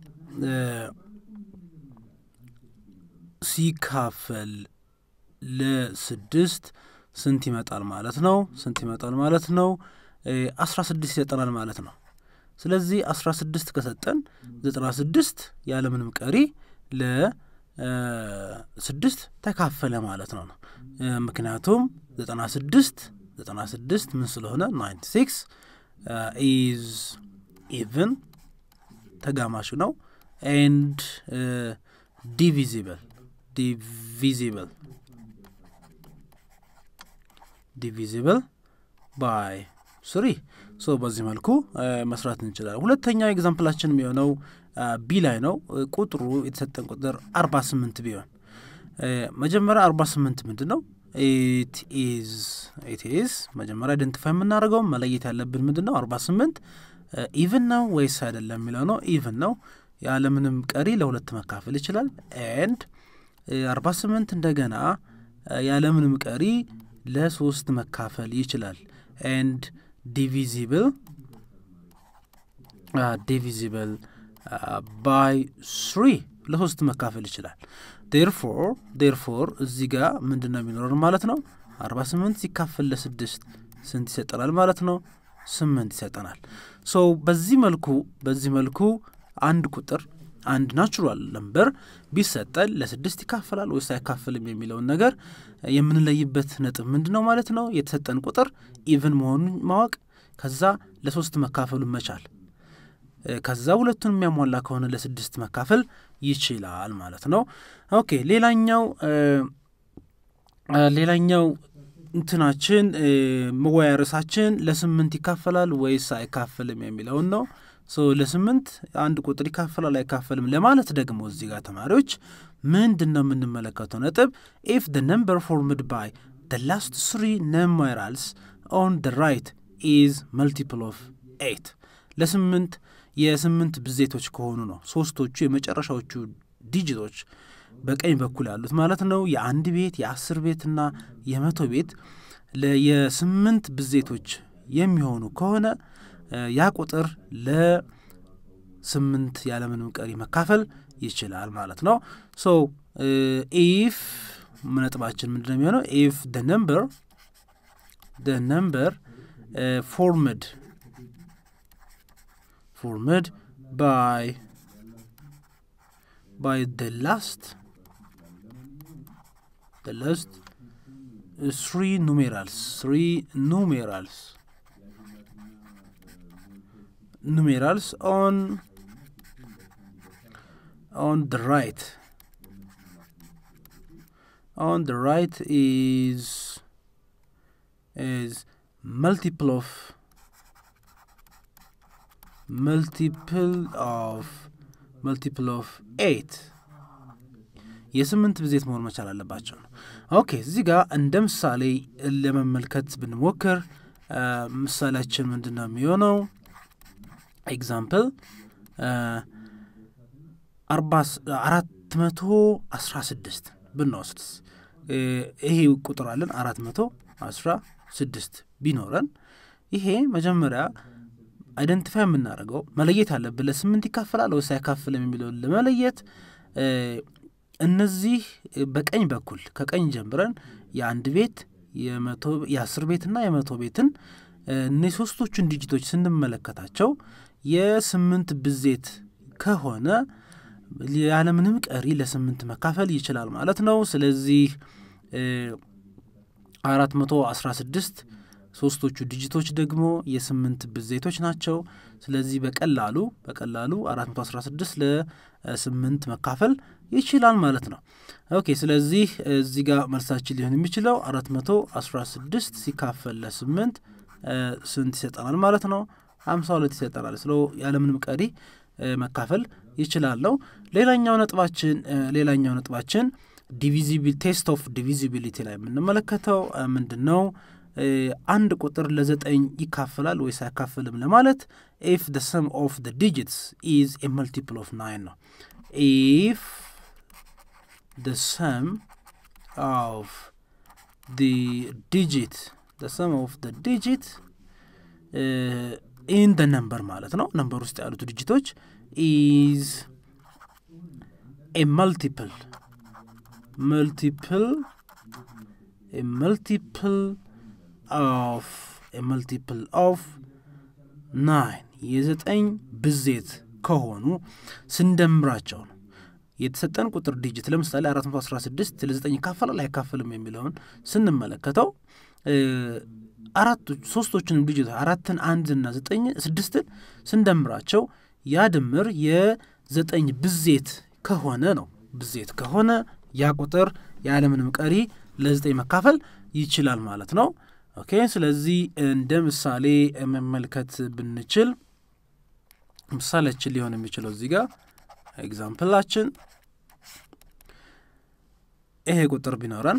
ሲካፈል ለስድስት ስንት ይመጣል ማለት ነው? ስንት ይመጣል ማለት ነው? አስራ ስድስት ይሰጠናል ማለት ነው። ስለዚህ አስራ ስድስት ከሰጠን ዘጠና ስድስት ያለምንም ቀሪ ለስድስት ተካፈለ ማለት ነው ነው ምክንያቱም ዘጠና ስድስት ዘጠና ስድስት ምን ስለሆነ ናይንቲ ሲክስ ኢዝ ኢቭን ተጋማሽ ነው ኤንድ ዲቪዚብል ዲቪዚብል ዲቪዚብል ባይ ስሪ ሶ በዚህ መልኩ መስራት እንችላለን። ሁለተኛው ኤግዛምፕላችን የሚሆነው ቢ ላይ ነው። ቁጥሩ የተሰጠን ቁጥር አርባ ስምንት ቢሆን መጀመሪያ አርባ ስምንት ምንድን ነው? ኢት ኢዝ ኢት ኢዝ መጀመሪያ አይደንቲፋይ የምናደርገው መለየት ያለብን ምንድን ነው? አርባ ስምንት ኢቭን ነው ወይስ አይደለም የሚለው ነው። ኢቭን ነው ያለምንም ቀሪ ለሁለት መካፈል ይችላል። ኤንድ አርባ ስምንት እንደገና ያለምንም ቀሪ ለሶስት መካፈል ይችላል። ኤንድ ዲቪዚብል ዲቪዚብል ባይ ስሪ ለሶስት መካፈል ይችላል። ዴርፎር ዴርፎር እዚህ ጋር ምንድን ነው የሚኖረን ማለት ነው? አርባ ስምንት ሲካፈል ለስድስት ስንት ይሰጠናል ማለት ነው? ስምንት ይሰጠናል። ሶ በዚህ መልኩ በዚህ መልኩ አንድ ቁጥር አንድ ናቹራል ነምበር ቢሰጠን ለስድስት ይካፈላል ወይስ አይካፈልም የሚለውን ነገር የምንለይበት ነጥብ ምንድን ነው ማለት ነው? የተሰጠን ቁጥር ኢቭን መሆኑን ማወቅ፣ ከዛ ለሶስት መካፈሉን መቻል፣ ከዛ ሁለቱን የሚያሟላ ከሆነ ለስድስት መካፈል ይችላል ማለት ነው። ኦኬ ሌላኛው ሌላኛው እንትናችን መወያያ ርዕሳችን ለስምንት ይካፈላል ወይስ አይካፈልም የሚለውን ነው። ሶ ለስምንት አንድ ቁጥር ይካፈላል አይካፈልም ለማለት ደግሞ እዚህ ጋር ተማሪዎች ምንድን ነው የምንመለከተው ነጥብ ኢፍ ደ ነምበር ፎርምድ ባይ ደ ላስት ስሪ ነምበራልስ ኦን ደ ራይት ኢዝ መልቲፕል ኦፍ ኤይት ለስምንት የስምንት ብዜቶች ከሆኑ ነው ሶስቶቹ የመጨረሻዎቹ ዲጂቶች በቀኝ በኩል ያሉት ማለት ነው የአንድ ቤት የአስር ቤትና የመቶ ቤት የስምንት ብዜቶች የሚሆኑ ከሆነ ያ ቁጥር ለስምንት ያለምንም ቀሪ መካፈል ይችላል ማለት ነው። ሶ ኢፍ ነጥባችን ምንድን ነው የሚሆነው? ኢፍ ደ ነምበር ደ ነምበር ፎርምድ ፎርምድ ባይ ባይ ደ ላስት ደ ላስት three numerals three numerals numerals on on the right on the right is is multiple of multiple of multiple of eight የስምንት ብዜት መሆን መቻል አለባቸው ነው። ኦኬ እዚህ ጋር እንደ ምሳሌ ለመመልከት ብንሞክር ምሳሌያችን ምንድን ነው የሚሆነው? ኤግዛምፕል አራት መቶ አስራ ስድስት ብንወስድስ ይሄ ቁጥር አለን አራት መቶ አስራ ስድስት ቢኖረን ይሄ መጀመሪያ አይደንቲፋይ የምናደርገው መለየት አለብን። ለስምንት ይካፈላል ወይስ አይካፍልም የሚለውን ለመለየት እነዚህ በቀኝ በኩል ከቀኝ ጀምረን የአንድ ቤት የአስር ቤትና የመቶ ቤትን እነዚህ ሶስቶቹን ዲጂቶች ስንመለከታቸው የስምንት ብዜት ከሆነ ያለምንም ቀሪ ለስምንት መካፈል ይችላል ማለት ነው። ስለዚህ አራት መቶ አስራ ስድስት ሶስቶቹ ዲጂቶች ደግሞ የስምንት ብዜቶች ናቸው። ስለዚህ በቀላሉ በቀላሉ አራት መቶ አስራ ስድስት ለስምንት መካፈል ይችላል ማለት ነው። ኦኬ ስለዚህ እዚህ ጋር መልሳችን ሊሆን የሚችለው አራት መቶ አስራ ስድስት ሲካፈል ለስምንት ስንት ይሰጠናል ማለት ነው? ሀምሳ ሁለት ይሰጠናል። ስለ ያለምንም ቀሪ መካፈል ይችላለው። ሌላኛው ነጥባችን ሌላኛው ነጥባችን ዲቪዚቢል ቴስት ኦፍ ዲቪዚቢሊቲ ላይ የምንመለከተው ምንድን ነው? አንድ ቁጥር ለዘጠኝ ይካፈላል ወይስ አይካፈልም ለማለት ኢፍ ደ ሰም ኦፍ ደ ዲጂትስ ኢዝ ኤ መልቲፕል ኦፍ ናይን ነው። ኢፍ ደ ሰም ኦፍ ደ ዲጂት ደ ሰም ኦፍ ደ ዲጂት ኢን ደ ነምበር ማለት ነው። ነምበር ውስጥ ያሉት ዲጂቶች ኢዝ ኤ መልቲፕል መልቲፕል ኤ መልቲፕል ኦፍ ኤ መልቲፕል ኦፍ ናይን የዘጠኝ ብዜት ከሆኑ ስንደምራቸው ነው። የተሰጠን ቁጥር ዲጂት ለምሳሌ 416 ለዘጠኝ ይካፈላል አይካፈልም የሚለውን ስንመለከተው አራቱ ሶስቶችንም ዲጂት አራትን አንድና ዘጠኝ ስድስትን ስንደምራቸው ያ ድምር የዘጠኝ ብዜት ከሆነ ነው። ብዜት ከሆነ ያ ቁጥር ያለምንም ቀሪ ለዘጠኝ መካፈል ይችላል ማለት ነው። ኦኬ ስለዚህ እንደ ምሳሌ መመልከት ብንችል ምሳሌያችን ሊሆን የሚችለው እዚህ ጋር ኤግዛምፕላችን ይሄ ቁጥር ቢኖረን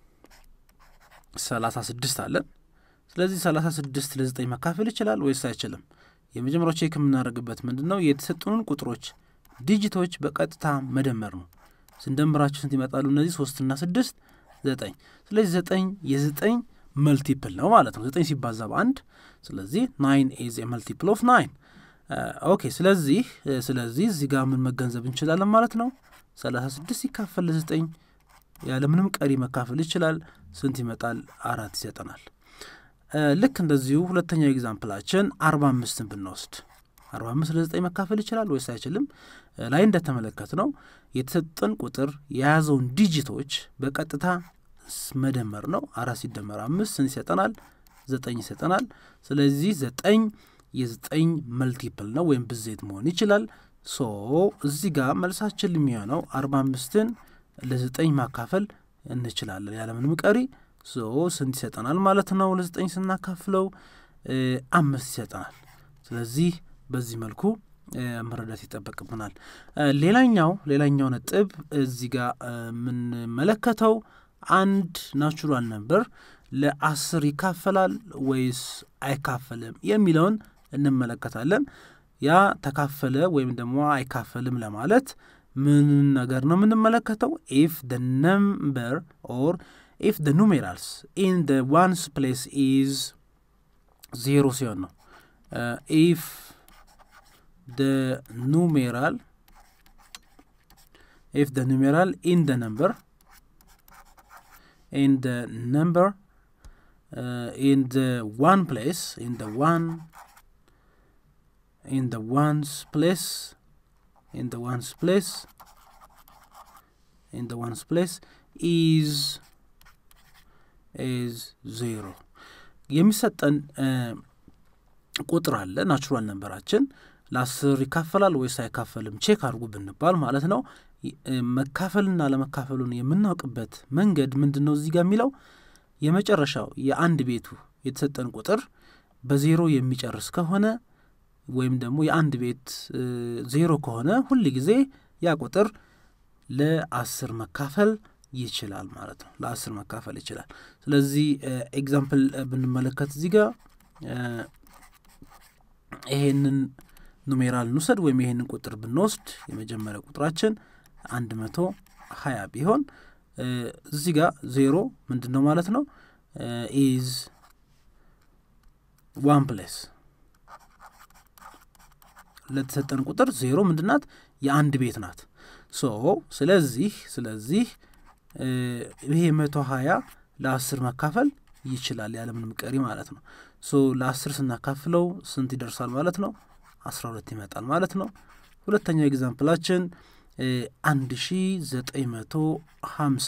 ሰላሳ ስድስት አለን። ስለዚህ ሰላሳ ስድስት ለዘጠኝ መካፈል ይችላል ወይስ አይችልም? የመጀመሪያው ቼክ የምናደርግበት ምንድን ነው? የተሰጡንን ቁጥሮች ዲጂቶች በቀጥታ መደመር ነው። ስንደምራቸው ስንት ይመጣሉ? እነዚህ ሶስትና ስድስት ዘጠኝ። ስለዚህ ዘጠኝ የዘጠኝ መልቲፕል ነው ማለት ነው። ዘጠኝ ሲባዛ በአንድ ስለዚህ ናይን ኢዝ መልቲፕል ኦፍ ናይን። ኦኬ ስለዚህ ስለዚህ እዚህ ጋር ምን መገንዘብ እንችላለን ማለት ነው? ሰላሳ ስድስት ሲካፈል ለዘጠኝ ያለምንም ቀሪ መካፈል ይችላል። ስንት ይመጣል? አራት ይሰጠናል። ልክ እንደዚሁ ሁለተኛው ኤግዛምፕላችን አርባ አምስትን ብንወስድ አርባ አምስት ለዘጠኝ መካፈል ይችላል ወይስ አይችልም? ላይ እንደተመለከት ነው የተሰጠን ቁጥር የያዘውን ዲጂቶች በቀጥታ መደመር ነው። አራት ሲደመር አምስት ስንት ይሰጠናል? ዘጠኝ ይሰጠናል። ስለዚህ ዘጠኝ የዘጠኝ መልቲፕል ነው ወይም ብዜት መሆን ይችላል። ሶ እዚህ ጋር መልሳችን የሚሆነው አርባ አምስትን ለዘጠኝ ማካፈል እንችላለን ያለምንም ቀሪ ሶ ስንት ይሰጠናል ማለት ነው? ለዘጠኝ ስናካፍለው አምስት ይሰጠናል። ስለዚህ በዚህ መልኩ መረዳት ይጠበቅብናል። ሌላኛው ሌላኛው ነጥብ እዚህ ጋር የምንመለከተው አንድ ናቹራል ነምበር ለአስር ይካፈላል ወይስ አይካፈልም የሚለውን እንመለከታለን። ያ ተካፈለ ወይም ደግሞ አይካፈልም ለማለት ምን ነገር ነው የምንመለከተው? ኢፍ ደ ነምበር ኦር ኢፍ ደ ኑሜራልስ ኢን ደ ዋንስ ፕሌስ ኢዝ ዜሮ ሲሆን ነው። ኢፍ ደ ኑሜራል ኢፍ ደ ኑሜራል ኢን ደ ነምበር ኢን ደ ነምበር ኢን ደ ዋን ፕሌስ ኢን ደ ዋን ኢን ደ ዋንስ ፕሌስ in the ones place in the ones place is is zero የሚሰጠን ቁጥር አለ ናቹራል ነንበራችን ለአስር ይካፈላል ወይስ አይካፈልም ቼክ አድርጉ ብንባል ማለት ነው መካፈልና ለመካፈሉን የምናውቅበት መንገድ ምንድን ነው እዚህ ጋር የሚለው የመጨረሻው የአንድ ቤቱ የተሰጠን ቁጥር በዜሮ የሚጨርስ ከሆነ ወይም ደግሞ የአንድ ቤት ዜሮ ከሆነ ሁል ጊዜ ያ ቁጥር ለአስር መካፈል ይችላል ማለት ነው። ለአስር መካፈል ይችላል። ስለዚህ ኤግዛምፕል ብንመለከት እዚህ ጋር ይሄንን ኑሜራል እንውሰድ ወይም ይሄንን ቁጥር ብንወስድ የመጀመሪያ ቁጥራችን አንድ መቶ ሀያ ቢሆን እዚህ ጋር ዜሮ ምንድን ነው ማለት ነው ኢዝ ዋን ፕሌስ ለተሰጠን ቁጥር ዜሮ ምንድናት የአንድ ቤት ናት ሶ ስለዚህ ስለዚህ ይሄ መቶ ሀያ ለአስር መካፈል ይችላል ያለምንም ቀሪ ማለት ነው ሶ ለአስር ስናካፍለው ስንት ይደርሳል ማለት ነው አስራ ሁለት ይመጣል ማለት ነው ሁለተኛው ኤግዛምፕላችን አንድ ሺ ዘጠኝ መቶ ሀምሳ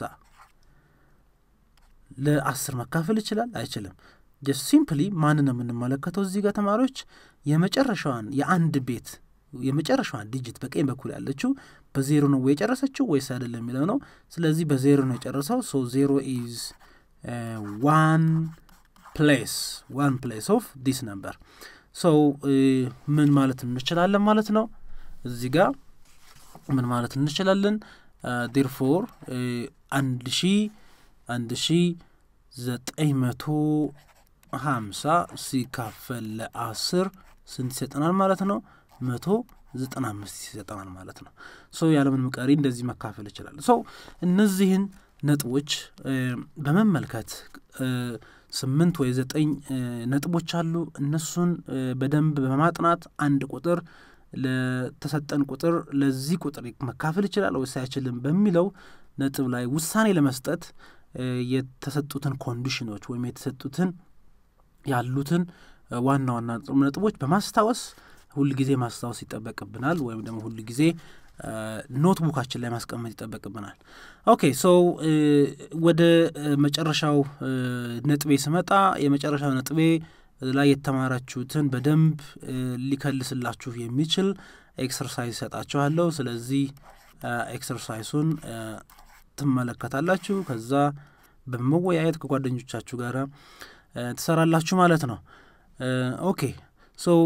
ለአስር መካፈል ይችላል አይችልም ጀስት ሲምፕሊ ማንን ነው የምንመለከተው እዚህ ጋር ተማሪዎች የመጨረሻዋን የአንድ ቤት የመጨረሻዋን ዲጂት በቀኝ በኩል ያለችው በዜሮ ነው የጨረሰችው ወይስ አይደለም የሚለው ነው። ስለዚህ በዜሮ ነው የጨረሰው። ሶ ዜሮ ኢዝ ዋን ፕሌስ ዋን ፕሌስ ኦፍ ዲስ ነምበር። ሶ ምን ማለት እንችላለን ማለት ነው እዚህ ጋር ምን ማለት እንችላለን? ዴርፎር አንድ ሺ አንድ ሺ ዘጠኝ መቶ ሀምሳ ሲካፈል ለአስር ስንት ይሰጠናል ማለት ነው? መቶ ዘጠና አምስት ይሰጠናል ማለት ነው። ሶ ያለምንም ቀሪ እንደዚህ መካፈል ይችላል። ሶ እነዚህን ነጥቦች በመመልከት ስምንት ወይ ዘጠኝ ነጥቦች አሉ። እነሱን በደንብ በማጥናት አንድ ቁጥር ለተሰጠን ቁጥር ለዚህ ቁጥር መካፈል ይችላል ወይስ አይችልም በሚለው ነጥብ ላይ ውሳኔ ለመስጠት የተሰጡትን ኮንዲሽኖች ወይም የተሰጡትን ያሉትን ዋና ዋና ነጥቦች በማስታወስ ሁል ጊዜ ማስታወስ ይጠበቅብናል፣ ወይም ደግሞ ሁል ጊዜ ኖትቡካችን ላይ ማስቀመጥ ይጠበቅብናል። ኦኬ ሶ ወደ መጨረሻው ነጥቤ ስመጣ የመጨረሻው ነጥቤ ላይ የተማራችሁትን በደንብ ሊከልስላችሁ የሚችል ኤክሰርሳይዝ ሰጣችኋለሁ። ስለዚህ ኤክሰርሳይሱን ትመለከታላችሁ። ከዛ በመወያየት ከጓደኞቻችሁ ጋር ትሰራላችሁ ማለት ነው። ኦኬ ሶ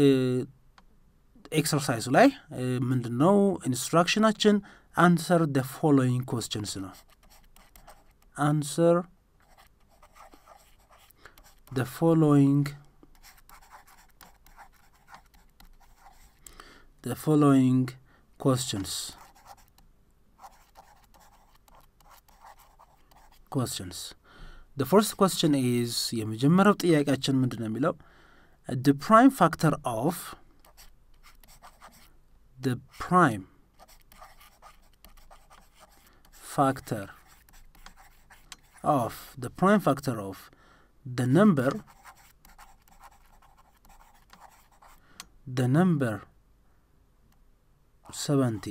ኤክሰርሳይዙ ላይ ምንድን ነው ኢንስትራክሽናችን? አንሰር ደ ፎሎዊንግ ኮስችንስ ነው። አንሰር the following the following questions questions the first question is የመጀመሪያው ጥያቄያችን ምንድን ነው የሚለው the prime factor of the prime factor of the prime factor of the number the number 70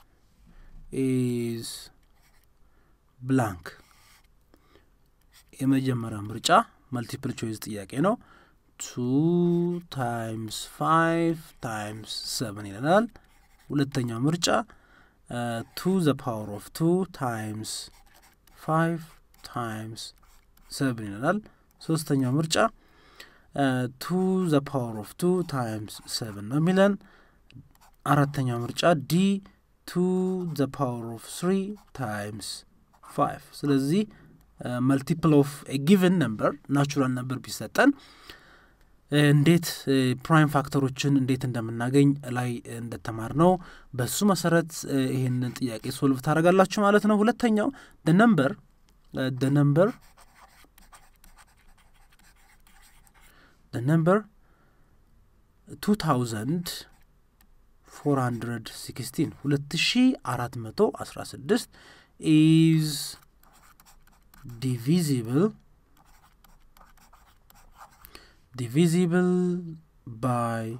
is blank የመጀመሪያው ምርጫ መልቲፕል ቾይዝ ጥያቄ ነው ቱ ታይምስ ፋይቭ ታይምስ ሰቨን ይለናል ሁለተኛው ምርጫ ቱ ዘ ፓወር ኦፍ ቱ ታይምስ ፋይቭ ታይምስ ሰቨን ይለናል ሶስተኛው ምርጫ ቱ ዘ ፓወር ኦፍ ቱ ታይምስ ሰቨን ነው የሚለን። አራተኛው ምርጫ ዲ ቱ ዘ ፓወር ኦፍ ስሪ ታይምስ ፋይቭ። ስለዚህ መልቲፕል ኦፍ ጊቨን ነምበር ናቹራል ነምበር ቢሰጠን እንዴት ፕራይም ፋክተሮችን እንዴት እንደምናገኝ ላይ እንደተማር ነው። በሱ መሰረት ይህንን ጥያቄ ሶልቭ ታደርጋላችሁ ማለት ነው። ሁለተኛው ደ ነምበር ደ ነምበር the number 2416 2416 is divisible divisible by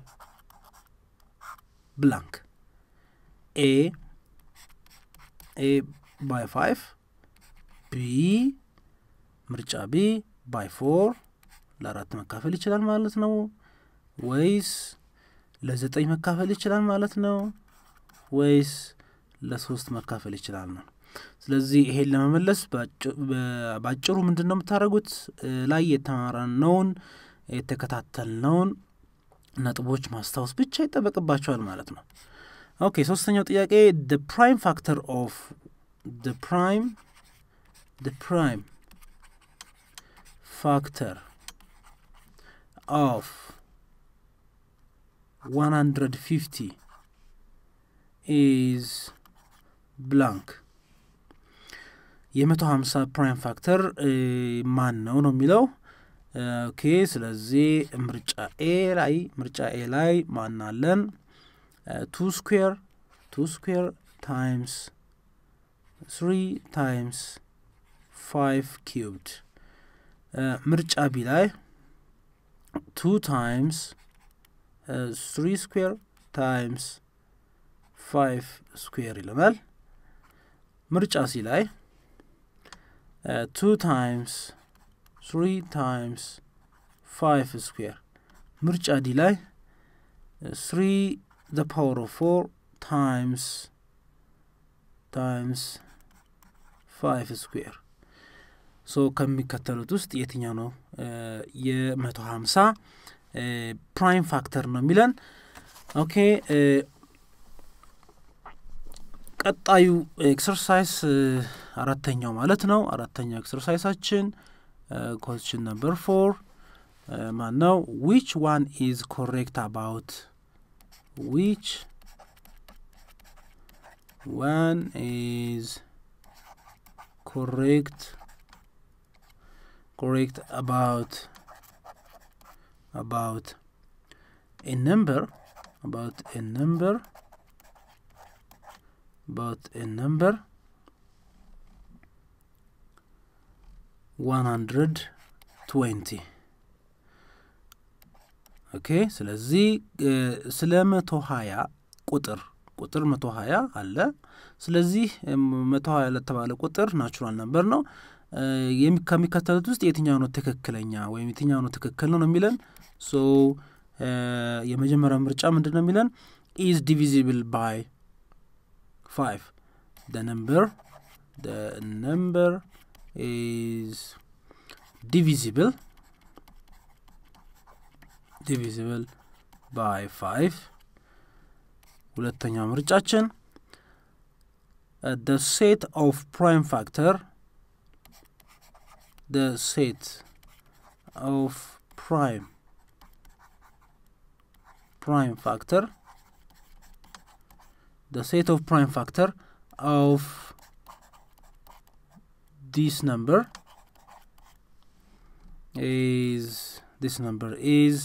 blank a a by 5 b ምርጫ ቢ ባይ ፎር ለአራት መካፈል ይችላል ማለት ነው ወይስ ለዘጠኝ መካፈል ይችላል ማለት ነው ወይስ ለሶስት መካፈል ይችላል ነው ስለዚህ ይሄን ለመመለስ በአጭሩ ምንድን ነው የምታደርጉት ላይ የተማራነውን የተከታተልነውን ነጥቦች ማስታወስ ብቻ ይጠበቅባቸዋል ማለት ነው ኦኬ ሶስተኛው ጥያቄ ደ ፕራይም ፋክተር ኦፍ ደ ፕራይም ደ ፕራይም ፋክተር of 150 is blank የመቶ ሀምሳ ፕራይም ፋክተር ማን ነው ነው የሚለው ኦኬ ስለዚህ ምርጫ ኤ ላይ ምርጫ ኤ ላይ ማን አለን ቱ ስኩዌር ቱ ስኩዌር ታይምስ ስሪ ታይምስ ፋይቭ ኪዩብድ ምርጫ ቢ ላይ two times uh, three square times five square ይለናል ምርጫ ሲ ላይ two times three times five square ምርጫ ዲ ላይ three the power of four times ታይምስ ፋይቭ ስኩዌር ሶ ከሚከተሉት ውስጥ የትኛው ነው የመቶ ሀምሳ ፕራይም ፋክተር ነው የሚለን ኦኬ ቀጣዩ ኤክሰርሳይዝ አራተኛው ማለት ነው አራተኛው ኤክሰርሳይሳችን ኮስችን ነምበር ፎር ማን ነው ዊች ዋን ኢዝ ኮሬክት አባውት ዊች ዋን ኢዝ ኮሬክት correct about about a number about a number about a number 120 ኦኬ ስለዚህ ስለ መቶ ሀያ ቁጥር ቁጥር መቶ ሀያ አለ ስለዚህ መቶ ሀያ ለተባለ ቁጥር ናቹራል ነምበር ነው ከሚከተሉት ውስጥ የትኛው ነው ትክክለኛ ወይም የትኛው ነው ትክክል ነው ነው የሚለን ሶ የመጀመሪያው ምርጫ ምንድን ነው የሚለን ኢዝ ዲቪዚብል ባይ ፋይቭ ደ ነምበር ደ ነምበር ኢዝ ዲቪዚብል ዲቪዚብል ባይ ፋይቭ ሁለተኛው ምርጫችን ደ ሴት ኦፍ ፕራይም ፋክተር the set of prime prime factor the set of prime factor of this number is this number is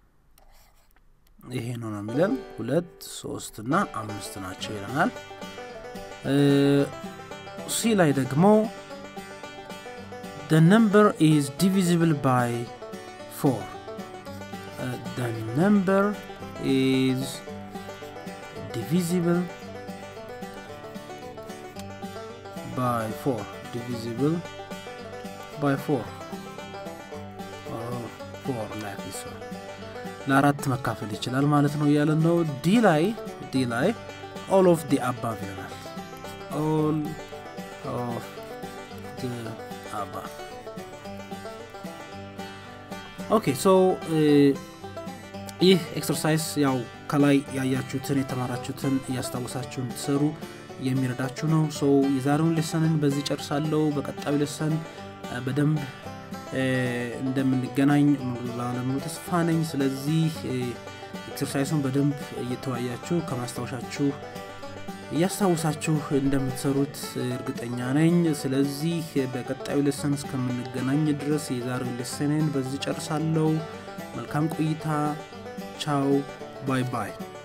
ይሄ ነው ነው የሚለን ሁለት ሶስት እና አምስት ናቸው ይለናል ሲ ላይ ደግሞ the number is divisible by 4 uh, the number is divisible by 4 divisible by 4 4 like this one ለአራት መካፈል ይችላል ማለት ነው እያለ ነው ዲ ላይ ዲ ላይ ኦል ኦፍ ዲ አባቭ ይለናል ኦል ኦፍ ዲ አባቭ ኦኬ ሶ ይህ ኤክሰርሳይዝ ያው ከላይ ያያችሁትን የተማራችሁትን እያስታወሳችሁ እንድትሰሩ የሚረዳችሁ ነው ሶ የዛሬውን ሌሰንን በዚህ ጨርሳለሁ በቀጣዩ ሌሰን በደንብ እንደምንገናኝ ባለሙሉ ተስፋ ነኝ ስለዚህ ኤክሰርሳይሱን በደንብ እየተወያያችሁ ከማስታወሻችሁ እያስታውሳችሁ እንደምትሰሩት እርግጠኛ ነኝ ስለዚህ በቀጣዩ ሌሰን እስከምንገናኝ ድረስ የዛሬው ሌሰንን በዚህ ጨርሳለሁ መልካም ቆይታ ቻው ባይ ባይ